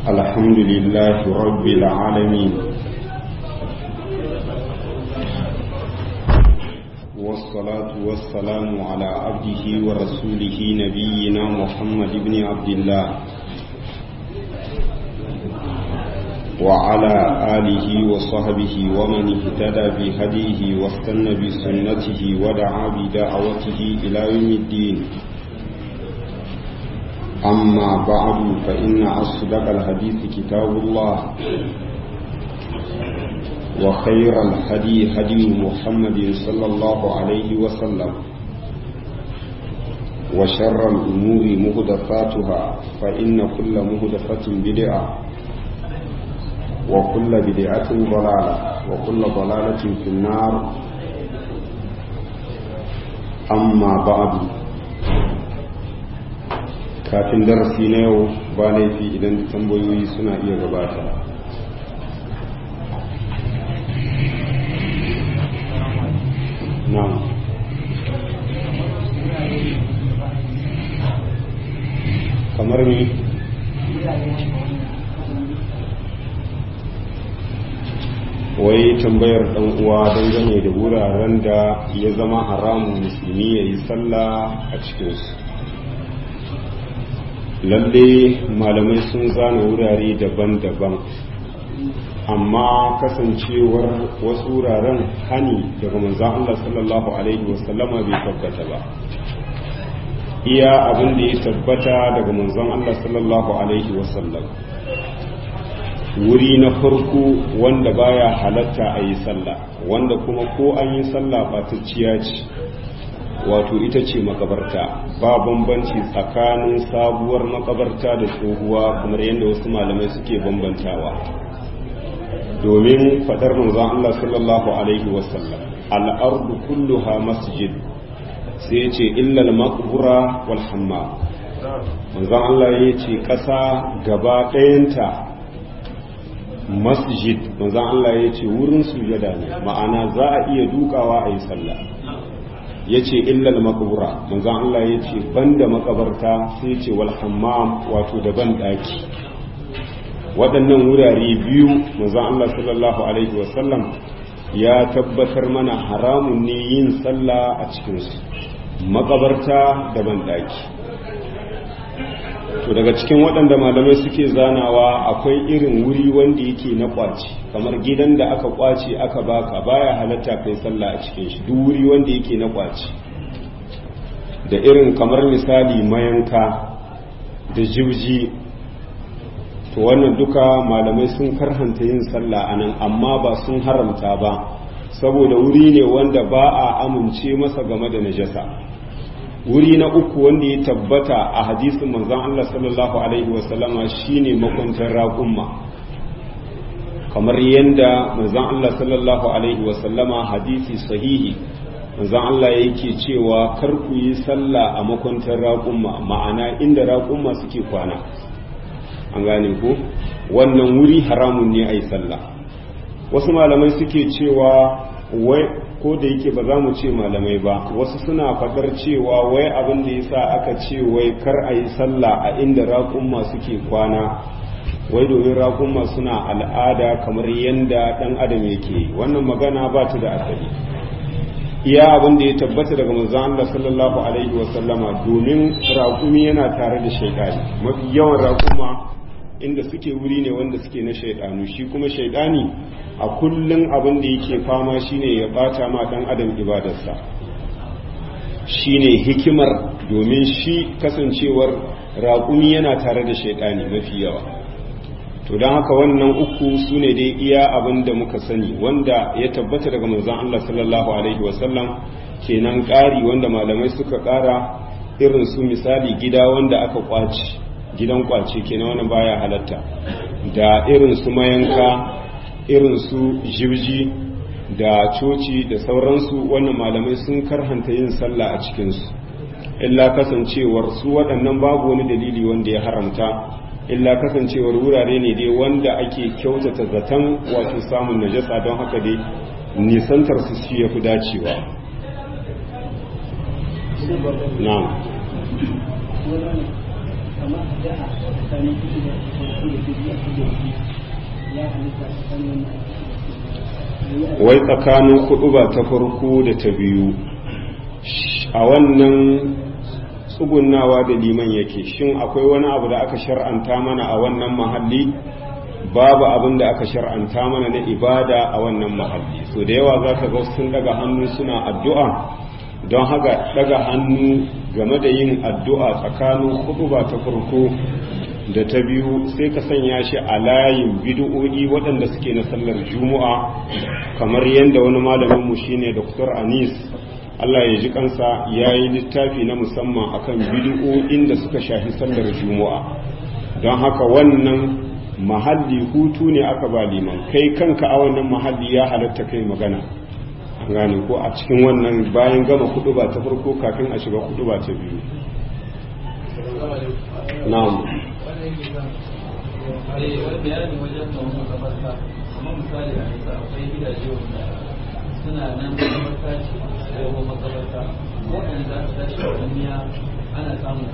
الحمد لله رب العالمين والصلاة والسلام على عبده ورسوله نبينا محمد بن عبد الله وعلى آله وصحبه ومن اهتدى بهديه واستنى بسنته ودعا بدعوته إلى يوم الدين أما بعد فإن أصدق الحديث كتاب الله وخير الهدي هدي محمد صلى الله عليه وسلم وشر الأمور مهدفاتها فإن كل مهدفة بدعة وكل بدعة ضلالة وكل ضلالة في النار أما بعد kafin darasi na yau ba laifi idan tambayoyi suna iya gabata na'am kamar ni wai tambayar dan uwa dangane da wuraren da ya zama haramun musulmi ya yi sallah a cikinsu lalle malamai sun zana wurare daban-daban amma kasancewar wasu wuraren hani daga manzan Allah sallallahu Alaihi wasallama bai tabbata ba iya abin da ya tabbata daga manzan Allah sallallahu Alaihi wasallam wuri na farko wanda baya halatta a yi sallah wanda kuma ko an yi sallah batacciya ce wato ita ce makabarta ba bambanci tsakanin sabuwar makabarta da tsohuwa kamar yadda wasu malamai suke bambantawa domin fadar manzon Allah sallallahu alaihi wasallam al'ardu kulluha masjid sai ya ce illal maqbura wal hamma manzon Allah ya ce ƙasa gaba ɗayanta masjid manzon Allah ya ce wurin sujada ne ma'ana za a iya dukawa a yi sallah ya ce illal makabura manzan Allah ya ce banda makabarta sai ce wal hammam wato da ban daki waɗannan wurare biyu manzan Allah sallallahu alaihi wasallam ya tabbatar mana haramun ne yin sallah a cikinsu makabarta da ban daki to daga cikin waɗanda malamai suke zanawa akwai irin wuri wanda yake na kwaci kamar gidan da aka kwace aka baka baya halatta kai sallah a cikin shi duk wuri wanda yake na kwaci da irin kamar misali mayanka da jibji to wannan duka malamai sun karhanta yin sallah anan amma ba sun haramta ba saboda wuri ne wanda ba a amince masa game da najasa wuri na uku wanda ya tabbata a hadisin manzon Allah sallallahu alaihi wasallama shine makwantar raƙumma kamar yadda manzon Allah sallallahu alaihi wasallama hadisi sahihi manzon Allah yake cewa kar ku yi sallah a makwantar raƙumma ma'ana inda raƙumma suke kwana an gane ko wannan wuri haramun ne a yi sallah wasu malamai suke cewa wai ko da yake ba za mu ce malamai ba wasu suna fadar cewa wai abin da yasa aka ce wai kar a yi sallah a inda raƙumma suke kwana wai domin raƙumma suna al'ada kamar yadda ɗan adam yake wannan magana ba ta da asali iya abin da ya tabbata daga manzon Allah sallallahu alaihi wasallama domin raƙumi yana tare da shaidani mafi yawan raƙuma inda suke wuri ne wanda suke na shaidanu shi kuma shaidani a kullum abin da yake fama shine ya bata ma dan adam ibadarsa shine hikimar domin shi kasancewar raƙumi yana tare da shaidani mafi yawa to don haka wannan uku su ne dai iya abin da muka sani wanda ya tabbata daga manzon Allah sallallahu alaihi wasallam kenan ƙari wanda malamai suka ƙara irin su misali gida wanda aka kwaci gidan kwace kenan wannan baya halatta da irin su mayanka irin su jibji da coci da sauransu wannan malamai sun karhanta yin sallah a cikinsu illa kasancewar su waɗannan babu wani dalili wanda ya haramta illa kasancewar wurare ne dai wanda ake kyautata zaton wato samun najasa don haka dai nisantar su shi ya fi dacewa na'am kamar da a tsakanin kuɗi da kuɗi da kuɗi a kuɗi ya halitta tsakanin wai tsakanin kuɗu ba ta farko da ta biyu a wannan tsugunnawa da liman yake shin akwai wani abu da aka shar'anta mana a wannan mahalli babu abin da aka shar'anta mana na ibada a wannan mahalli so da yawa za ka ga sun daga hannu suna addu'a don haka daga hannu game da yin addu'a tsakanin ba ta farko da ta biyu sai ka sanya shi a layin bid'o'i waɗanda suke na sallar juma'a kamar yadda wani malaminmu shine dr anis Allah ya ji kansa ya yi littafi na musamman akan bid'o'in da suka shafi sallar juma'a don haka wannan mahalli hutu ne aka ba liman kai kanka a wannan mahalli ya halatta kai magana gane ko a cikin wannan bayan gama kudu ba ta farko kafin a shiga kudu ba ta biyu na'am suna nan makabarta ce ko makabarta waɗanda za su tashi a duniya ana samun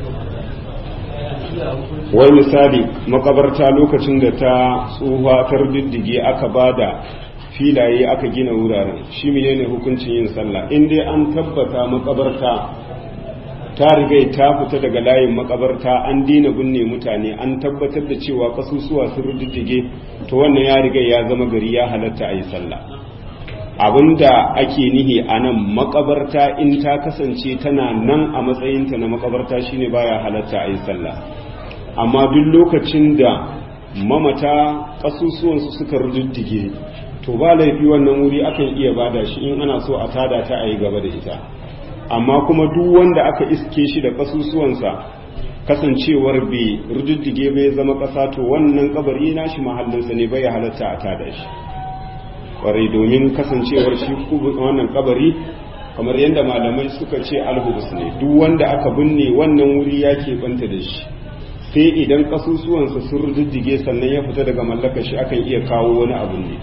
wai misali makabarta lokacin da ta tsufa ta diddige aka bada filaye aka gina wuraren shi ne hukuncin yin sallah in dai an tabbata makabarta ta rigai ta fita daga layin makabarta an dina binne mutane an tabbatar da cewa kasusuwa sun diddige to wannan ya riga ya zama gari ya halatta a yi sallah abinda ake nihi a nan makabarta in ta kasance tana nan a matsayinta na makabarta shine baya halatta a yi sallah amma duk lokacin da mamata kasusuwansu suka rududdige to ba laifi wannan wuri akan iya bada shi in ana so a tada ta a yi gaba da ita amma kuma duk wanda aka iske shi da kasusuwansa kasancewar bai rududdige bai zama kasa to wannan kabari nashi mahallinsa ne bai halatta a tada shi kwarai domin kasancewar shi wannan kabari kamar yadda malamai suka ce alhubus ne duk wanda aka binne wannan wuri ya banta da shi sai idan kasusuwansa sun rududdige sannan ya fita daga mallakar shi akan iya kawo wani abu ne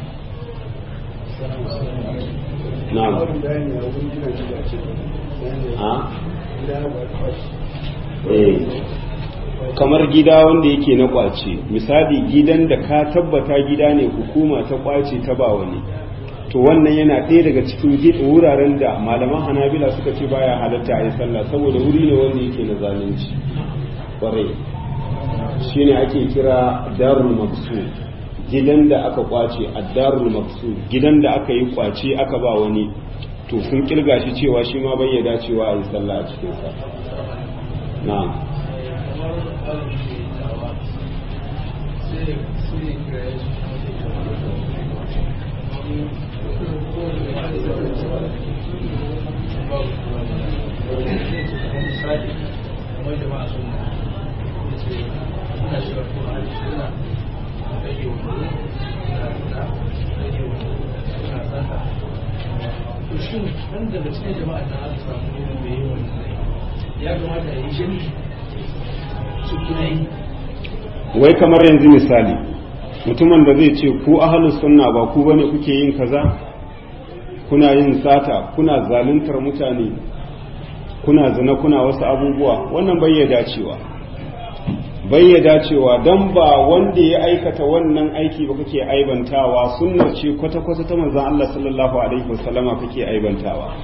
na'am kamar gida wanda yake na kwace misali gidan da ka tabbata gida ne hukuma ta kwace ta ba wani to wannan yana ɗaya daga cikin wuraren da malaman hanabila suka ce baya halatta a yi sallah saboda wuri ne wanda yake na zalunci kwarai shine ake kira darul maksu gidan da aka kwace a darul maksu gidan da aka yi kwace aka ba wani to sun kirga shi cewa shi ma bai dacewa a yi sallah a cikinsa na'am shin nan daga cikin jama'a da aka samu mai yi wannan ya kamata a yi jami su kuma yi wai kamar yanzu misali mutumin da zai ce ku ahalus sunna ba ku bane kuke yin kaza kuna yin sata kuna zaluntar mutane kuna zina kuna wasu abubuwa wannan bai ya dacewa bai ya dacewa don ba wanda ya aikata wannan aiki ba kake aibantawa sunnar ce kwata-kwata ta manzan Allah sallallahu alaihi wasallama kake aibantawa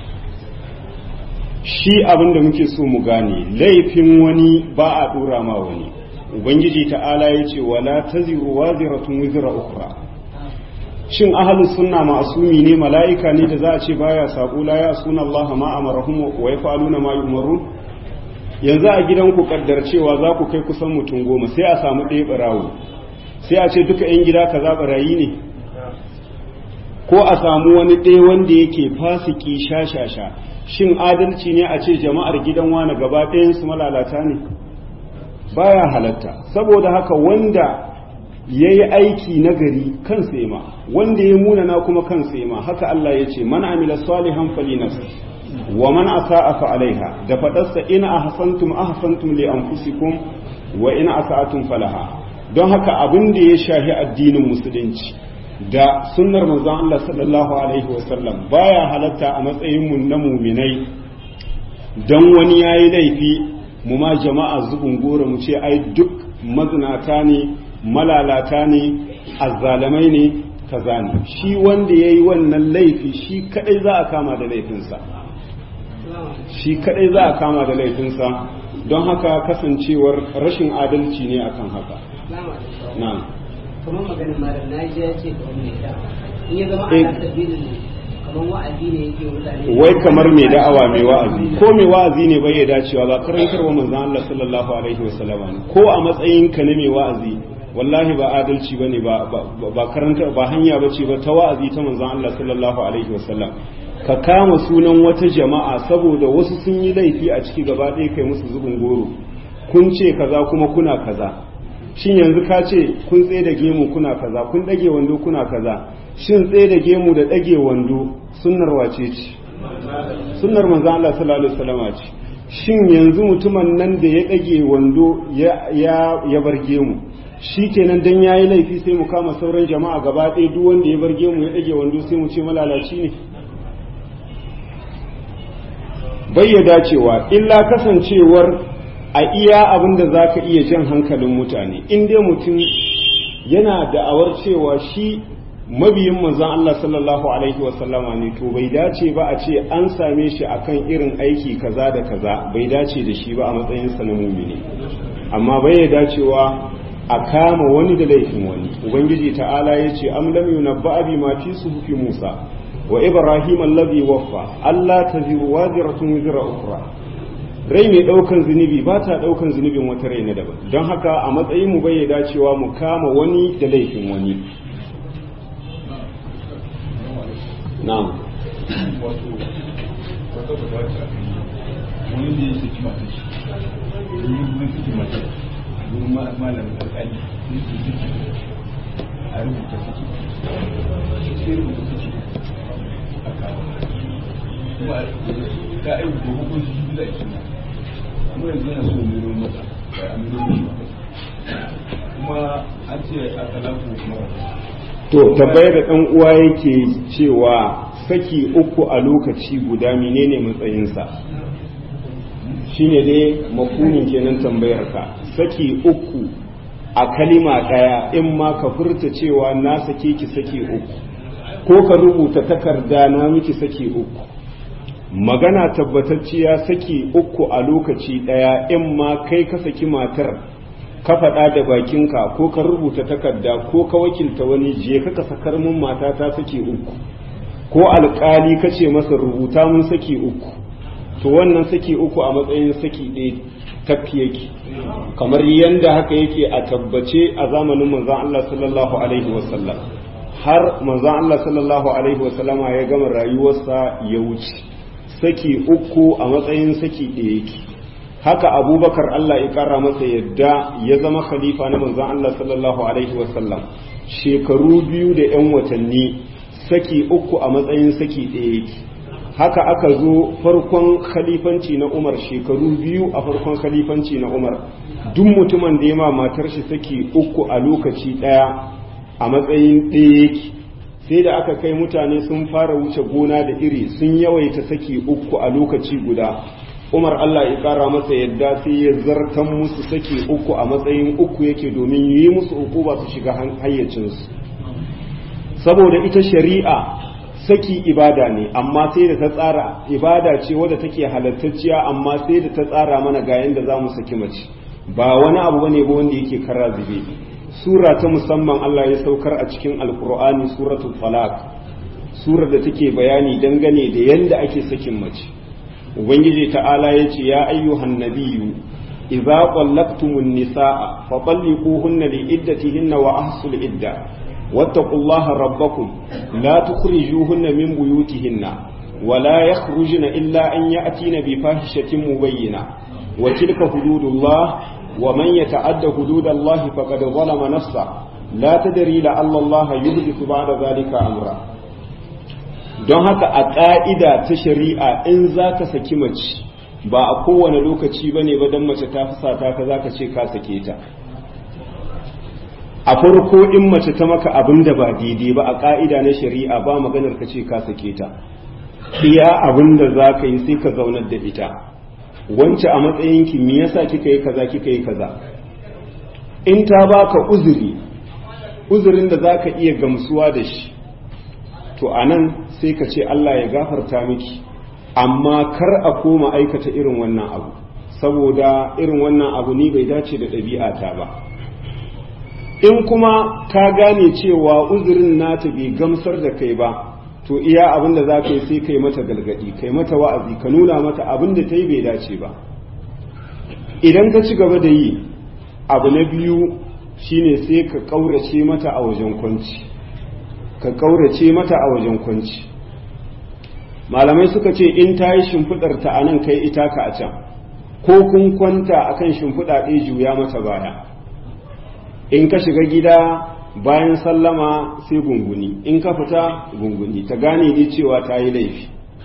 shi abin da muke so mu gane laifin wani ba a dora ma wani ubangiji ta'ala ya ce wala taziru waziratun wizra ukhra shin ahlus sunna ma'asumi ne mala'ika ne da za a ce baya sabo la ya suna Allah ma amarahum wa yafaluna ma yumarun yanzu a gidan ku kaddar cewa za ku kai kusan mutum goma sai a samu ɗaya barawo sai a ce duka yan gida kaza barayi ne ko a samu wani ɗaya wanda yake fasiki shashasha shin adalci ne a ce jama'ar gidan wani gaba ɗayan su malalata ne baya halatta saboda haka wanda ya yi aiki nagari kan ma wanda ya munana kuma kan ma haka Allah ya ce man amila salihan falinas wa man asa'a fa alaiha da fadarsa in ahsantum ahsantum li anfusikum wa in asa'atum falaha don haka abin da ya shahi addinin musulunci da sunnar manzon Allah sallallahu alaihi wasallam baya halatta a matsayin mu na muminai dan wani yayi laifi mu ma jama'a zubin goro mu ce ai duk mazinata ne malalata ne azzalamai ne kaza ne shi wanda ya yi wannan laifi shi kadai za a kama da laifinsa shi kadai za a kama da laifinsa don haka kasancewar rashin adalci ne akan haka na'am kamar maganin malam na ji ya ce kamar mai da in ya zama ana sabilin kamar wa'azi ne yake mutane wai kamar mai da'awa mai wa'azi ko mai wa'azi ne bai ya dacewa ba karantarwa manzon Allah sallallahu alaihi wasallama ne ko a matsayin ka na mai wa'azi wallahi ba adalci bane ba ba karanta ba hanya bace ba ta wa'azi ta manzon Allah sallallahu alaihi wasallam ka kama sunan wata jama'a saboda wasu sun yi laifi a ciki gaba ɗaya kai musu zubin goro kun ce kaza kuma kuna kaza shin yanzu ka ce kun tsaye da gemu kuna kaza kun ɗage wando kuna kaza shin tsaye da gemu da ɗage wando sunnar wace ce sunnar manzon Allah sallallahu alaihi wasallam ce shin yanzu mutumin nan da ya ɗage wando ya bar gemu shi kenan dan yayi laifi sai mu kama sauran jama'a gaba ɗaya duk wanda ya bar gemu ya ɗage wando sai mu ce malalaci ne bayyada cewa illa kasancewar a iya abin da za ka iya jan hankalin mutane in dai mutum yana da'awar cewa shi mabiyin manzon Allah sallallahu alaihi wasallama ne to bai dace ba a ce an same shi akan irin aiki kaza da kaza bai dace da shi ba a matsayin sa na mumini amma bai dacewa a kama wani da laifin wani ubangiji ta'ala ya ce am lam yunabba bi ma fi suhufi musa wa ibrahim allazi waffa alla taziru waziratun wizra ukhra rai mai daukan zunubi ba ta daukan zunubin wata rai na daban don haka a matsayin mu bai dacewa mu kama wani da laifin wani na'am wato wata bukata wani da ya saki mata shi domin kuma saki mata domin malamin alƙali sun su saki a rubuta saki sai rubuta saki a kawo kuma ka aiki da hukunci shi da ake kuma yanzu yana so mero mata ba a mero mata kuma an ce a talaku kuma to tabbayar da ɗan uwa yake cewa saki uku a lokaci guda menene matsayinsa shine dai mafunin kenan tambayar ka saki uku a kalima ɗaya in ma ka furta cewa na sake ki saki uku ko ka rubuta takarda na miki saki uku magana tabbatacciya saki uku a lokaci ɗaya in ma kai ka saki matar ka faɗa da bakinka ko ka rubuta takarda ko ka wakilta wani je ka ka sakar mun mata ta saki uku ko alƙali ka ce masa rubuta mun saki uku to wannan saki uku a matsayin saki ɗaya tafi yake kamar yadda haka yake a tabbace a zamanin manzon Allah sallallahu alaihi wasallam har manzon Allah sallallahu alaihi wasallama ya gama rayuwarsa ya wuce saki uku a matsayin saki ɗaya yake haka abubakar Allah ya kara masa yadda ya zama khalifa na manzon Allah sallallahu alaihi wasallam shekaru biyu da 'yan watanni saki uku a matsayin saki ɗaya yake haka aka zo farkon khalifanci na umar shekaru biyu a farkon khalifanci na umar duk mutumin da ya ma matar shi saki uku a lokaci ɗaya a matsayin ɗaya yake sai da aka kai mutane sun fara wuce gona da iri sun yawaita saki uku a lokaci guda umar allah ya kara masa yadda sai ya zartan musu saki uku a matsayin uku yake domin yi musu uku ba su shiga hayyacinsu saboda ita shari'a saki ibada ne amma sai da ta tsara ibada ce wadda take halattacciya amma sai da ta tsara mana ga yanda za mu saki mace ba wani abu bane ba wanda yake kara zube sura ta musamman Allah ya saukar a cikin alkur'ani suratul falaq surar da take bayani dangane da yanda ake sakin mace ubangiji ta'ala ya ce ya ayyuhan nabiyyu idza qallaqtumun nisaa fa talliquhunna li iddatihinna wa ahsul idda wattaqullaha rabbakum la tukhrijuhunna min buyutihinna wa la yakhrujna illa an ya'tina bi fahishatin mubayyina wa tilka hududullah wa man yata'adda hududallahi faqad zalama nafsa la tadri la Allah yuhdithu ba'da zalika amra don haka a ƙa'ida ta shari'a in za ka saki mace ba a kowane lokaci ba ne ba don mace ta fusata ka za ka ce ka sake ta a farko in mace ta maka abin da ba daidai ba a ƙa'ida na shari'a ba maganar ka ce ka sake ta iya abin da za ka yi sai ka zaunar da ita wance a matsayinki me yasa kika yi kaza kika yi kaza in ta baka uzuri uzurin da zaka iya gamsuwa da shi to anan sai ka ce Allah ya gafarta miki amma kar a koma aikata irin wannan abu saboda irin wannan abu ni bai dace da ɗabi'ata ba in kuma ka gane cewa uzurin nata bai gamsar da kai ba to iya abin da za ka yi sai kai mata galgadi kai mata wa'azi ka nuna mata abin da ta yi bai dace ba idan ka ci gaba da yi abu na biyu shine sai ka ƙaurace mata a wajen kwanci ka ƙaurace mata a wajen kwanci malamai suka ce in ta yi shimfiɗar ta a nan kai ita ka a can ko kun kwanta akan shimfiɗa ɗaya juya mata baya in ka shiga gida bayan sallama sai gunguni in ka fita gunguni ta gane ne cewa ta yi laifi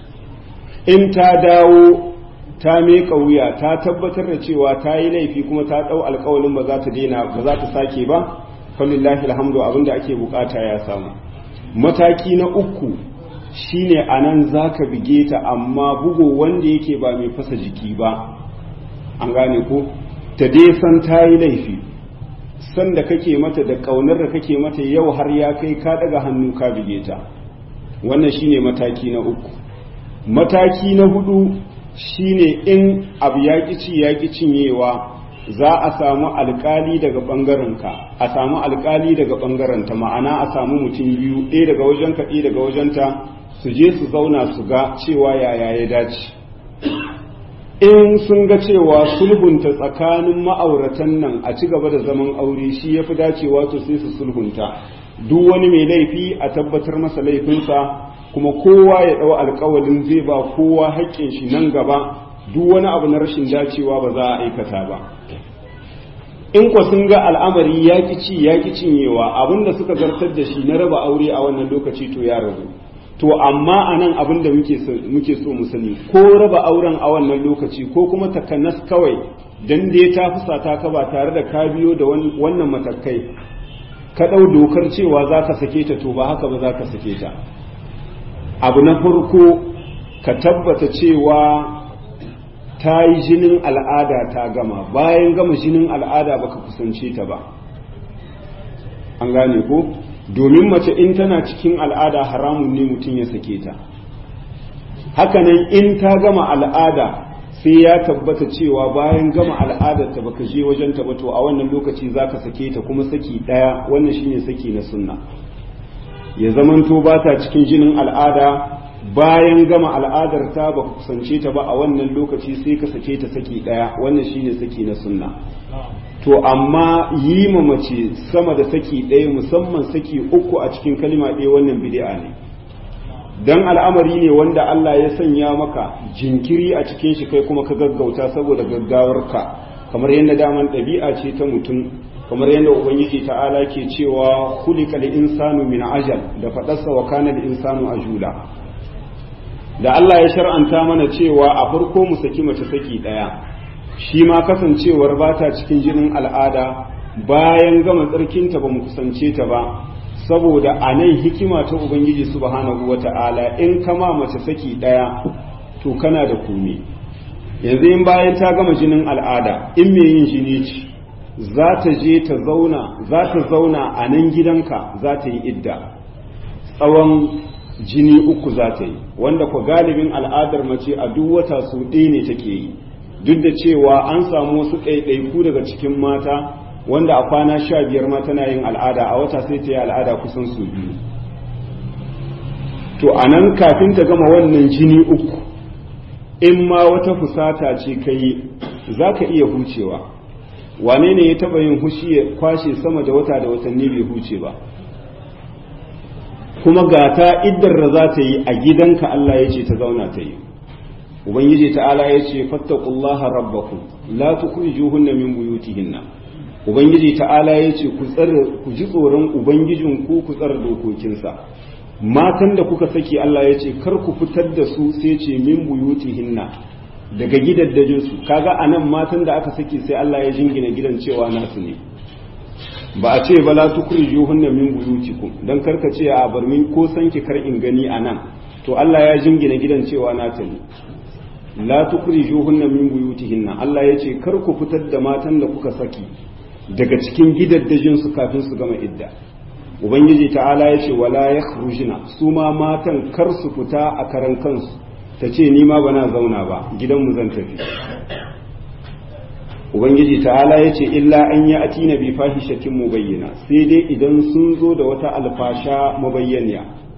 in ta dawo ta meka wuya ta tabbatar da cewa ta yi laifi kuma ta ɗau alkawalin ba za ta daina ba za ta sake ba falillahi alhamdu abinda ake bukata ya samu mataki na uku shine anan zaka bige ta amma bugo wanda yake ba mai fasa jiki ba an gane ko ta dai san ta yi laifi san da kake mata da ƙaunar da kake mata yau har ya kai ka daga hannu ka bige ta wannan shine mataki na uku mataki na hudu shine in abu ya ci ya cinyewa za a samu alkali daga ɓangarenka a samu alkali daga ɓangarenta ma'ana a samu mutum biyu ɗaya daga wajenka ɗaya daga wajenta su je su zauna su ga cewa yaya ya dace in sun ga cewa sulhunta tsakanin ma'auratan nan a ci gaba da zaman aure shi ya fi dacewa to sai su sulhunta duk wani mai laifi a tabbatar masa laifinsa kuma kowa ya ɗau alkawalin zai ba kowa haƙƙin shi nan gaba duk wani abu na rashin dacewa ba za a aikata ba in kwa sun ga al'amari ya ci ya cinyewa abinda suka zartar da shi na raba aure a wannan lokaci to ya rabu to amma a nan abin da muke so mu sani ko raba auren a wannan lokaci ko kuma takanas kawai dan da ta fusata ka ba tare da ka biyo da wannan matakai ka ɗau dokar cewa za ka sake ta to ba haka ba za ka sake ta abu na farko ka tabbata cewa ta yi jinin al'ada ta gama bayan gama jinin al'ada baka kusance ta ba an gane ko domin mace in tana cikin al'ada haramun ne mutum ya sake ta hakanan in ta gama al'ada sai ya tabbata cewa bayan gama al'adar ta baka je wajen ta ba to a wannan lokaci zaka sake ta kuma saki daya wannan shine saki na sunna ya zamanto ba ta cikin jinin al'ada bayan gama al'adar ta baka kusance ta ba a wannan lokaci sai ka sake ta saki daya wannan shine saki na sunna to amma yi ma mace sama da saki ɗaya musamman saki uku a cikin kalima ɗaya wannan bid'a ne dan al'amari ne wanda Allah ya sanya maka jinkiri a cikin shi kai kuma ka gaggauta saboda gaggawarka kamar yadda daman ɗabi'a ce ta mutum kamar yadda ubangiji ta'ala ke cewa khuliqal insanu min ajal da faɗarsa wa kana insanu ajula da Allah ya shar'anta mana cewa a farko mu saki mace saki ɗaya shi ma kasancewar ba ta cikin jinin al'ada bayan gama tsarkinta ba mu kusance ta ba saboda a nan hikima ta ubangiji subhanahu wa ta'ala in kama mace saki ɗaya to kana da kome yanzu in bayan ta gama jinin al'ada in mai yin jini ce za ta je ta zauna za ta zauna a nan gidanka za ta yi idda tsawon jini uku za ta yi wanda kwa galibin al'adar mace a duk wata su ɗaya ne take yi duk da cewa an samu wasu ɗaiɗaiku daga cikin mata wanda a kwana sha biyar ma tana yin al'ada a wata sai ta yi al'ada kusan su biyu to a nan kafin ta gama wannan jini uku in ma wata fusata ce ka yi za ka iya hucewa wane ne ya taɓa yin hushi ya kwashe sama da wata da watanni bai huce ba kuma ga ta iddar da za ta yi a gidanka Allah ya ce ta zauna ta yi ubangiji ta'ala ya ce fattaqullaha rabbakum la tukhrijuhunna min buyutihinna ubangiji ta'ala ya ce ku tsare ku ji tsoron ubangijin ku ku tsare dokokinsa matan da kuka saki Allah ya ce kar ku fitar da su sai ce min buyutihinna daga gidaddajin su kaga anan matan da aka saki sai Allah ya jingina gidan cewa nasu ne ba a ce ba la tukhrijuhunna min buyutikum dan karka ce a bar min ko sanki kar in gani anan to Allah ya jingina gidan cewa nata ne la tukhrijuhunna min buyutihinna Allah yace kar ku fitar da matan da kuka saki daga cikin gidaddajin su kafin su gama idda ubangiji ta'ala yace wala yakhrujna su ma matan kar su fita a karan kansu ta ce ni ma bana zauna ba gidanmu zan tafi ubangiji ta'ala ya ce illa an yi ati na bi fahishatin mubayyana sai dai idan sun zo da wata alfasha mabayyaniya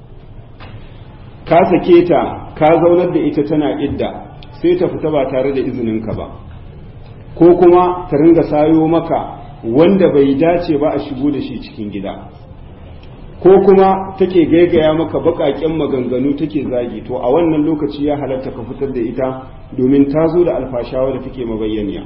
ka sake ta ka zaunar da ita tana idda sai ta fita ba tare da izininka ba ko kuma ta ringa sayo maka wanda bai dace ba a shigo da shi cikin gida ko kuma take gaigaya maka baƙaƙen maganganu take zagi to a wannan lokaci ya halatta ka fitar da ita domin ta zo da alfashawa da take mabayyaniya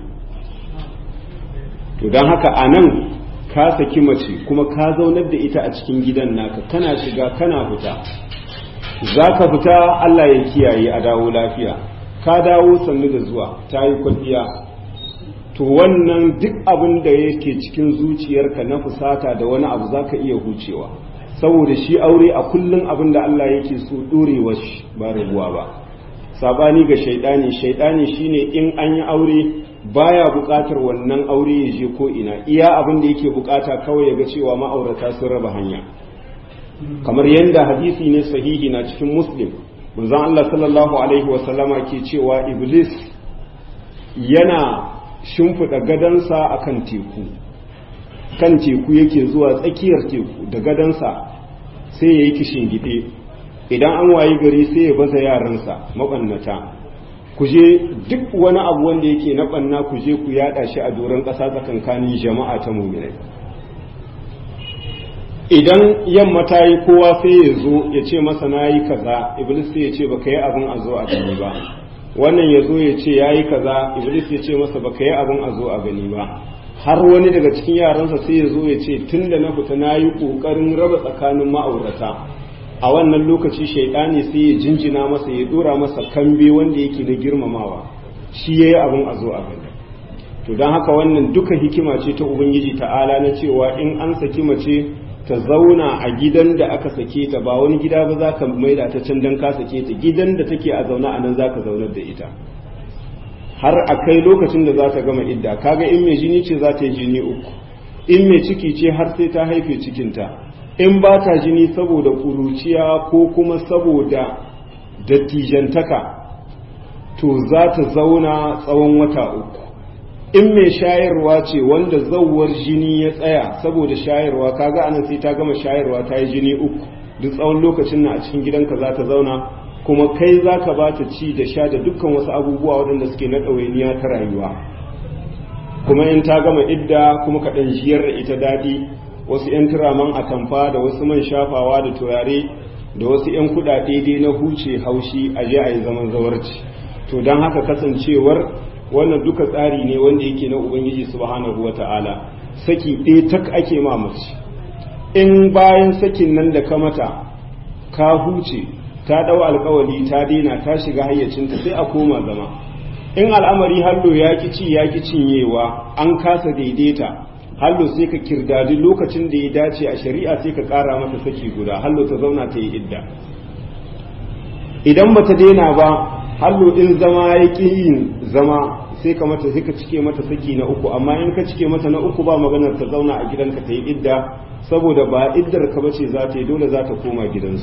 to don haka a nan ka saki mace kuma ka zaunar da ita a cikin gidan naka kana shiga kana fita za ka fita Allah ya kiyaye a dawo lafiya ka dawo sannu da zuwa ta yi kwalliya to wannan duk abin da yake cikin zuciyarka na fusata da wani abu za ka iya hucewa saboda shi aure a kullum abin da Allah yake so ɗorewa shi ba rabuwa ba sabani ga shaidani shaidani shine in an yi aure baya buƙatar wannan aure ya je ko ina iya abin da yake buƙata kawai ya ga cewa ma'aurata sun raba hanya kamar yadda hadisi ne sahihi na cikin muslim manzon Allah sallallahu alaihi wasallama ke cewa iblis yana shimfiɗa gadansa akan teku kan teku yake zuwa tsakiyar teku da gadansa sai ya yi kishin gide idan an wayi gari sai ya baza yaransa maɓannata ku je duk wani abu wanda yake na ɓanna ku je ku yada shi a doron ƙasa tsakankanin jama'a ta muminai idan yamma ta yi kowa sai ya zo ya ce masa na yi kaza iblis sai ya ce ba ka yi abin a zo a gani ba wannan ya zo ya ce ya yi kaza iblis ya ce masa ba ka yi abin a zo a gani ba har wani daga cikin yaransa sai ya zo ya ce tun da na fita na yi ƙoƙarin raba tsakanin ma'aurata a wannan lokaci shaidani sai ya jinjina masa ya dora masa kambe wanda yake na girmamawa shi ya yi abin a zo a gani to don haka wannan duka hikima ce ta ubangiji ta'ala na cewa in an saki mace ta zauna a gidan da aka sake ta ba wani gida ba za ka maida ta can don ka sake ta gidan da take a zauna a nan za ka zaunar da ita har a kai lokacin da za ta gama idda kaga in mai jini ce za ta yi jini uku in mai ciki ce har sai ta haife cikinta in ba ta jini saboda kuruciya ko kuma saboda dattijantaka to za ta zauna tsawon wata uku in mai shayarwa ce wanda zauwar jini ya tsaya saboda shayarwa kaga anan sai ta gama shayarwa ta yi jini uku duk tsawon lokacin na a cikin gidanka za ta zauna kuma kai za ka ba ta ci da sha da dukkan wasu abubuwa waɗanda suke na ɗawainiya ta rayuwa kuma in ta gama idda kuma ka ɗan jiyar da ita daɗi wasu 'yan turaman atamfa da wasu man shafawa da turare da wasu 'yan kuɗaɗe dai na huce haushi a je a yi zaman zawarci to don haka kasancewar wannan duka tsari ne wanda yake na ubangiji subhanahu wata'ala saki ɗaya tak ake ma mace in bayan sakin nan da ka mata ka huce ta ɗau alkawali ta daina ta shiga hayyacinta sai a koma zama in al'amari hallo ya ki ci ya ki cinyewa an kasa daidaita hallo sai ka kirdadi lokacin da ya dace a shari'a sai ka ƙara mata saki guda hallo ta zauna ta yi idda idan bata daina ba hallo in zama ya ƙi yin zama sai ka mata sai ka cike mata saki na uku amma in ka cike mata na uku ba maganar ta zauna a gidanka ta yi idda saboda ba iddar ka bace za ta yi dole za ta koma gidansu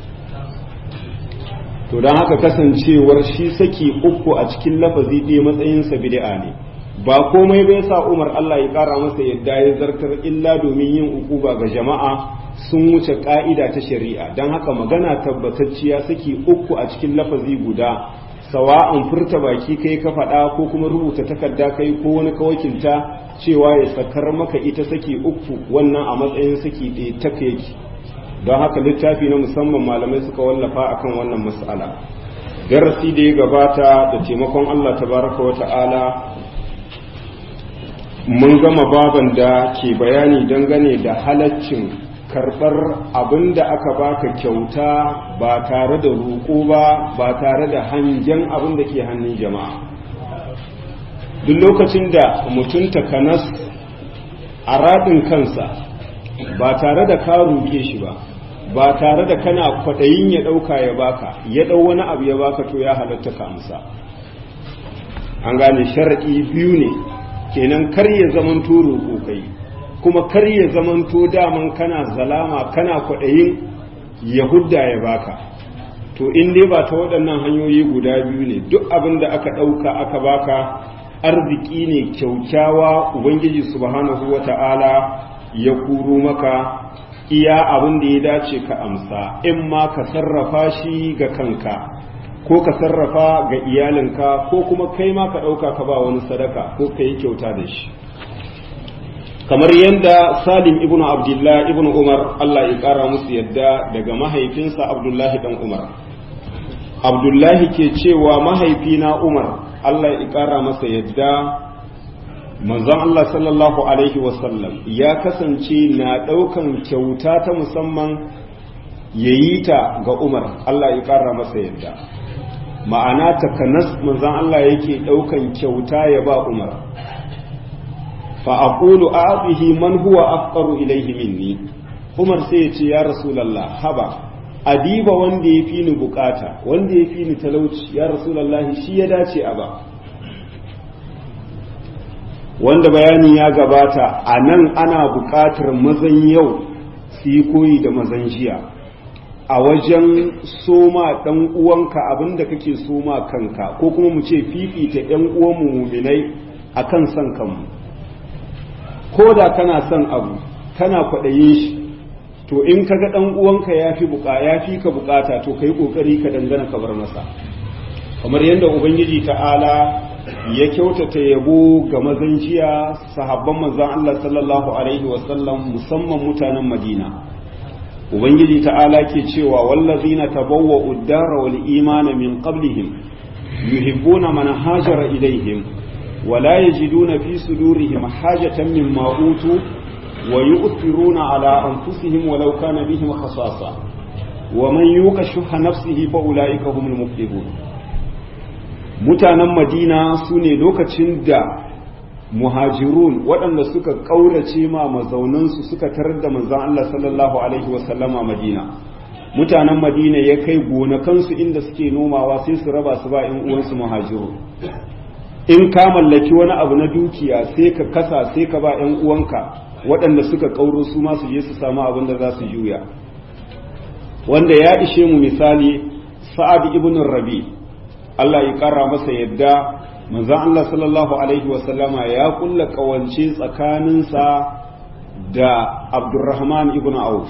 to don haka kasancewar shi saki uku a cikin lafazi ɗaya matsayinsa bid'a ne ba komai bai sa umar Allah ya ƙara masa yadda ya zartar illa domin yin ukuba ga jama'a sun wuce ƙa'ida ta shari'a don haka magana tabbatacciya saki uku a cikin lafazi guda sawa'an furta baki kai ka faɗa ko kuma rubuta takarda kai ko wani kawakilta cewa ya sakar maka ita saki uku wannan a matsayin saki ɗaya ta yake don haka littafi na musamman malamai suka wallafa akan wannan mas'ala darasi da ya gabata da taimakon Allah tabaraka wa ta'ala mun gama baban da ke bayani dangane da halaccin karɓar abin da aka baka kyauta ba tare da roƙo ba ba tare da hangen abin da ke hannun jama'a duk lokacin da mutum takanas a raɗin kansa ba tare da ka roƙe shi ba ba tare da kana kwaɗayin ya ɗauka ya baka ya ɗau wani abu ya baka to ya halatta ka amsa an gane sharaɗi biyu ne kenan kar ya zamanto roƙo kai kuma kar ya zamanto daman kana zalama kana kwaɗayin yahudda ya baka to in dai ba ta waɗannan hanyoyi guda biyu ne duk abin da aka ɗauka aka baka arziki ne kyaukyawa ubangiji subhanahu wata'ala ya kuro maka iya abin da ya dace ka amsa in ma ka sarrafa shi ga kanka ko ka sarrafa ga iyalinka ko kuma kai ma ka ɗauka ka ba wani sadaka ko ka yi kyauta da shi kamar yadda salim ibn abdullah ibn umar allah ya ƙara musu yadda daga mahaifinsa abdullahi dan umar abdullahi ke cewa mahaifina umar allah ya ƙara masa yadda manzon allah sallallahu alaihi wasallam ya kasance na ɗaukan kyauta ta musamman ya yi ta ga umar allah ya ƙara masa yadda ma'ana takanas manzon allah yake ɗaukan kyauta ya ba umar fa'aƙulu a abihi man huwa afqaru ilaihi minni umar sai ya ce ya rasulallah haba adiba wanda ya fi ni bukata wanda ya fi ni talauci ya rasulallah shi ya dace a ba wanda bayani ya gabata a nan ana bukatar mazan yau su yi koyi da mazan jiya a wajen soma ɗan uwanka abinda kake soma kanka ko kuma mu ce fifita ‘yan uwanmu muminai a kan son kanmu ko da kana son abu kana kwaɗayin shi to in ka ga ɗan uwanka ya fi buka ya fi ka bukata to kai ƙoƙari ka dangana ka bar masa kamar yadda ubangiji ta'ala ya kyautata yabo ga mazan jiya sahabban manzon Allah sallallahu alaihi wasallam musamman mutanen Madina ubangiji ta'ala ke cewa wallazina tabawwa'u ad-dara wal imana min qablihim yuhibbuna man hajara ilaihim ولا يجدون في صدورهم حاجة مما أوتوا ويؤثرون على أنفسهم ولو كان بهم خصاصة ومن يوق شح نفسه فأولئك هم المفلحون mutanen madina su ne lokacin da muhajirun waɗanda suka ƙaurace ma mazaunansu suka tarar da manzan Allah sallallahu Alaihi wasallama madina mutanen madina ya kai gonakansu inda suke nomawa sai su raba su ba in uwansu muhajirun in ka mallaki wani abu na dukiya sai ka kasa sai ka ba 'yan uwanka waɗanda suka ƙauro su ma su je su samu abin da za su juya wanda ya ishe mu misali sa'ad ibn rabi Allah ya ƙara masa yadda manzon Allah sallallahu alaihi wa sallama ya kulla ƙawance tsakaninsa da Abdurrahman ibn Auf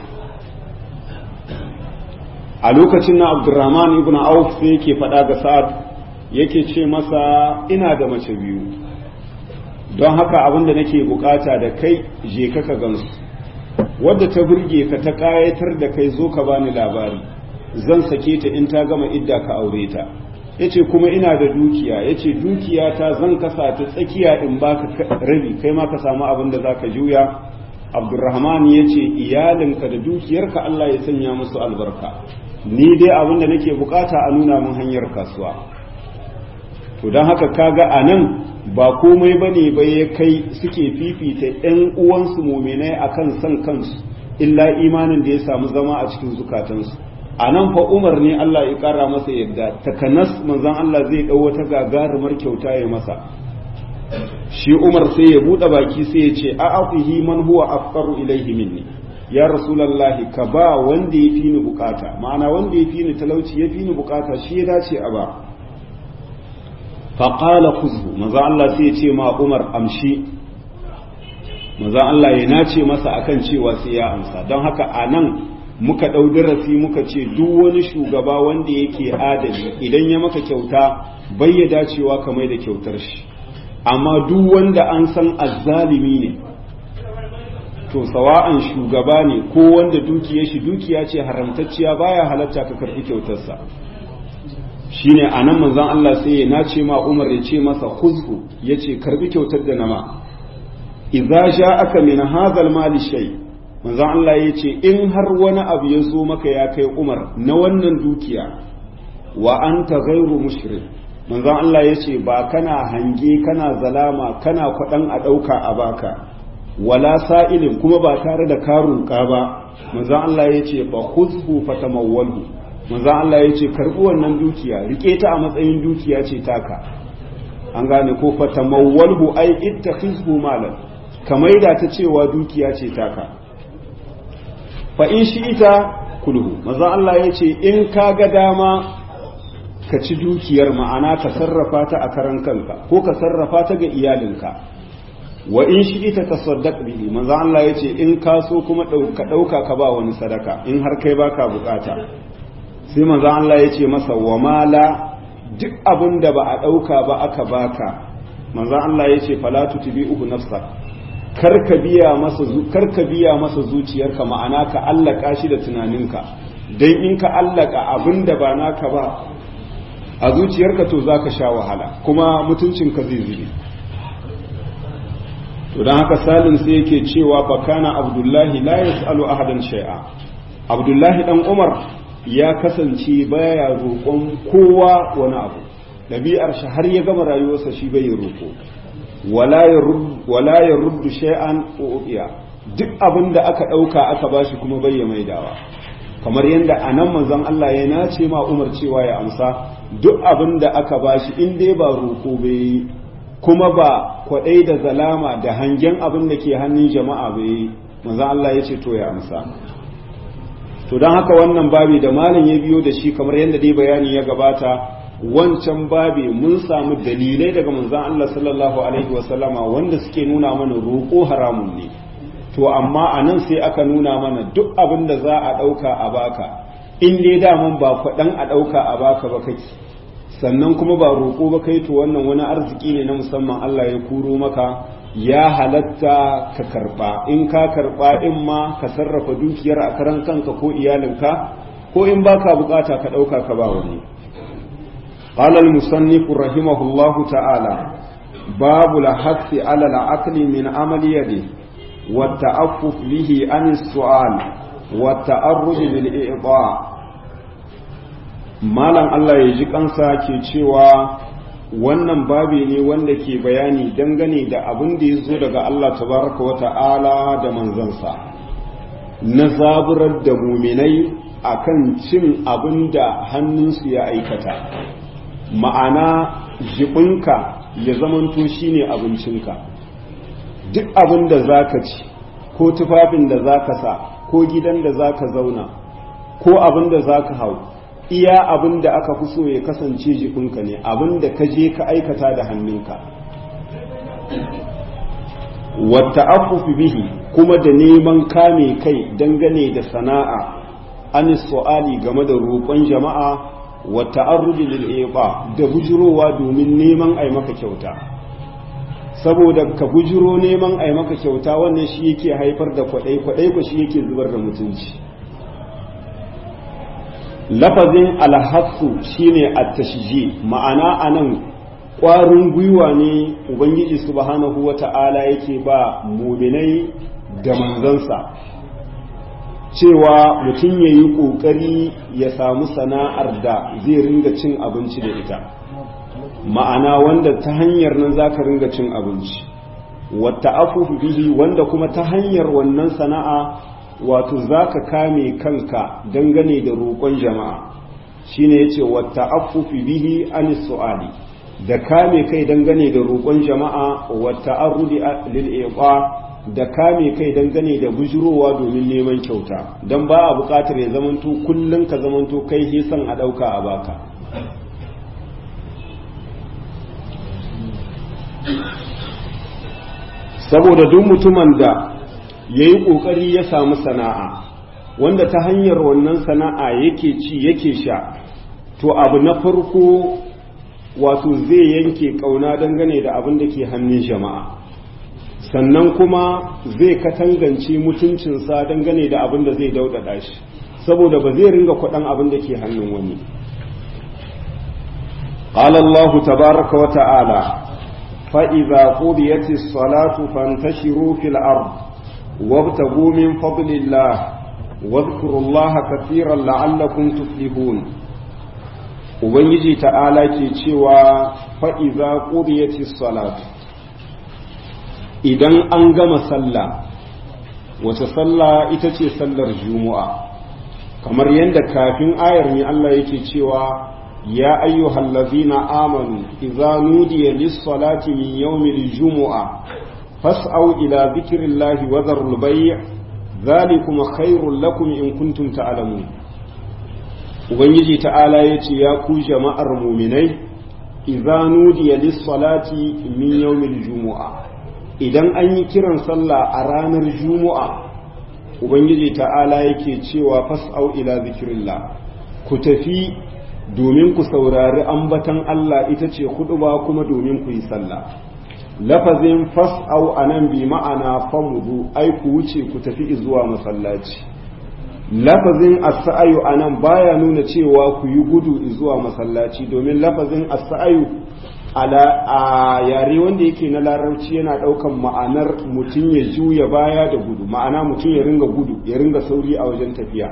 a lokacin na Abdurrahman ibn Auf sai yake faɗa ga Sa'ad yake ce masa ina da mace biyu don haka abin da nake bukata da kai je ka ka gansu wadda ta burge ka ta kayatar da kai zo ka bani labari zan sake ta in ta gama idda ka aure ta yace kuma ina da dukiya yace dukiya ta zan kasa ta tsakiya in baka rabi kai ma ka samu abin da zaka juya Abdurrahman yace iyalinka da dukiyarka Allah ya sanya musu albarka ni dai abin da nake bukata a nuna min hanyar kasuwa to don haka kaga a nan ba komai ba ne ba ya kai suke fifita 'yan uwansu muminai a kan son kansu illa imanin da ya samu zama a cikin zukatansu a nan fa umar ne Allah ya kara masa yadda takanas manzan Allah zai ɗau wata gagarumar kyauta ya masa shi umar sai ya buɗe baki sai ya ce a afihi man huwa afqaru ilaihi minni ya rasulallahi ka ba wanda ya fi ni bukata ma'ana wanda ya fi ni talauci ya fi ni bukata shi ya dace a ba faƙala kuzhu maza Allah sai ya ce ma Umar amshi maza Allah ya nace masa akan cewa sai ya amsa don haka a nan muka ɗau darasi muka ce duk wani shugaba wanda yake adali idan ya maka kyauta bai ya dacewa ka mai da kyautar shi amma duk wanda an san azzalimi ne to sawa'an shugaba ne ko wanda dukiya shi dukiya ce haramtacciya baya halatta ka karɓi kyautarsa shine a nan manzon Allah sai ya nace ma Umar ya ce masa khuzhu yace karbi kyautar da nama idza ja'aka min hadhal mali shay manzon Allah yace in har wani abu ya zo maka ya kai Umar na wannan dukiya wa anta ghairu mushrik manzon Allah yace ba kana hange kana zalama kana kwadan a dauka a baka wala sa'ilin kuma ba tare da karunka ba manzon Allah yace fa khuzhu fatamawwalhu manzo Allah ya ce karɓi wannan dukiya rike ta a matsayin dukiya ce taka an gane ko fatamawwalhu ai ittakhizhu malan ka maida ta cewa dukiya ce taka fa in shi ita kulhu maza Allah ya ce in ka ga dama ka ci dukiyar ma'ana ka sarrafa ta a karan kanka ko ka sarrafa ta ga iyalinka wa in shi ita ta saddaq bihi maza Allah ya ce in ka so kuma ka ɗauka ka ba wani sadaka in har kai baka bukata sai maza Allah ya ce masa wa mala duk abin da ba a ɗauka ba aka baka maza Allah ya ce fala tutbi'uhu nafsak karka biya masa karka biya masa zuciyarka ma'ana ka allaka shi da tunaninka dan in ka allaka abinda ba naka ba a zuciyarka to zaka sha wahala kuma mutuncinka zai zube to dan haka salim sai yake cewa fa kana abdullahi la yasalu ahadan shay'a abdullahi dan umar ya kasance baya roƙon kowa wani abu ɗabi'ar shi har ya gama rayuwarsa shi bai roƙo wala ya ruddu shay'an uqiya duk abin da aka ɗauka aka bashi kuma bai ya maidawa kamar yadda a nan manzon Allah ya nace ma Umar cewa ya amsa duk abin da aka bashi in dai ba roƙo bai kuma ba kwaɗai da zalama da hangen abin da ke hannun jama'a bai manzon Allah ya ce to ya amsa to don haka wannan babi da malam ya biyo da shi kamar yadda dai bayani ya gabata wancan babi mun samu dalilai daga manzon Allah sallallahu alaihi wasallama wanda suke nuna mana roƙo haramun ne to amma a nan sai aka nuna mana duk abin da za a ɗauka a baka in dai daman ba kwaɗan a ɗauka a baka ba kake sannan kuma ba roƙo ba kai to wannan wani arziki ne na musamman Allah ya kuro maka ya halatta ka karɓa in ka karɓa in ma ka sarrafa dukiyar a karan kanka ko iyalinka ko in baka bukata ka ɗauka ka ba wani قال المصنف رحمه الله تعالى باب الحث على العقل من عمل يده والتعفف به عن السؤال والتأرج بالإعطاء malam Allah ya ji kansa ke cewa wannan babi ne wanda ke bayani dangane da abin da ya zo daga Allah tabaraka wa ta'ala da manzansa na zaburar da muminai akan cin abin da hannunsu ya aikata ma'ana jibinka ya zamanto shine abincinka duk abin da za ka ci ko tufafin da za ka sa ko gidan da za ka zauna ko abin da za ka hau iya abin da aka fi so ya kasance jikinka ne abin da ka je ka aikata da hannunka wata afufi bihi kuma da neman kame kai dangane da sana'a an su'ali game da roƙon jama'a wata arruji lil'iba da bujurowa domin neman ai maka kyauta saboda ka bujiro neman ai maka kyauta wannan shi yake haifar da kwaɗai kwaɗai ko shi yake zubar da mutunci lafazin alhassu shine at-tashji ma'ana anan ƙwarin gwiwa ne ubangiji subhanahu wata'ala yake ba muminai da manzansa cewa mutum ya yi ƙoƙari ya samu sana'ar da zai ringa cin abinci da ita ma'ana wanda ta hanyar nan za ka ringa cin abinci wata afufu bihi wanda kuma ta hanyar wannan sana'a wato za ka kame kanka dangane da roƙon jama'a shine yace wata afufu bihi an su'ali da kame kai dangane da roƙon jama'a wata arudi lil da kame kai dangane da bujurowa domin neman kyauta don ba a buƙatar ya zamanto kullum ka zamanto kai hisan a ɗauka a baka saboda duk mutumin da ya yi ƙoƙari ya samu sana'a wanda ta hanyar wannan sana'a yake ci yake sha to abu na farko wato zai yanke ƙauna dangane da abin da ke hannun jama'a sannan kuma zai katangance mutuncinsa dangane da abin da zai daudada shi saboda ba zai ringa kwaɗan abin da ke hannun wani قال الله تبارك وتعالى فإذا قضيت الصلاة فانتشروا في الأرض وابتغوا من فضل الله واذكروا الله كثيرا لعلكم تفلحون Ubangiji ta'ala ke cewa fa'iza ƙudiyati salatu idan an gama sallah wace sallah ita ce sallar juma'a kamar yadda kafin ayar ne Allah yake cewa يا أيها الذين آمنوا إذا نودي للصلاة من يوم الجمعة فاسعوا إلى ذكر الله وذروا البيع ذلكم خير لكم إن كنتم تعلمون Ubangiji ta'ala ya ce, Ya ku jama'ar muminai, iza nudiya lissalati min yawmil jumu'a, idan an yi kiran sallah a ranar jumu'a, Ubangiji ta'ala yake cewa fas'au ila zikirillah, ku tafi domin ku saurari ambatan Allah ita ce ba kuma domin ku yi sallah. Lafazin fas'au a nan bi ma'ana famudu, ai ku wuce ku tafi zuwa masallaci. lafazin asa'ayu a nan baya nuna cewa ku yi gudu zuwa masallaci domin lafazin asa'ayu a yare wanda yake na larabci yana ɗaukan ma'anar mutum ya juya baya da gudu ma'ana mutum ya ringa gudu ya ringa sauri a wajen tafiya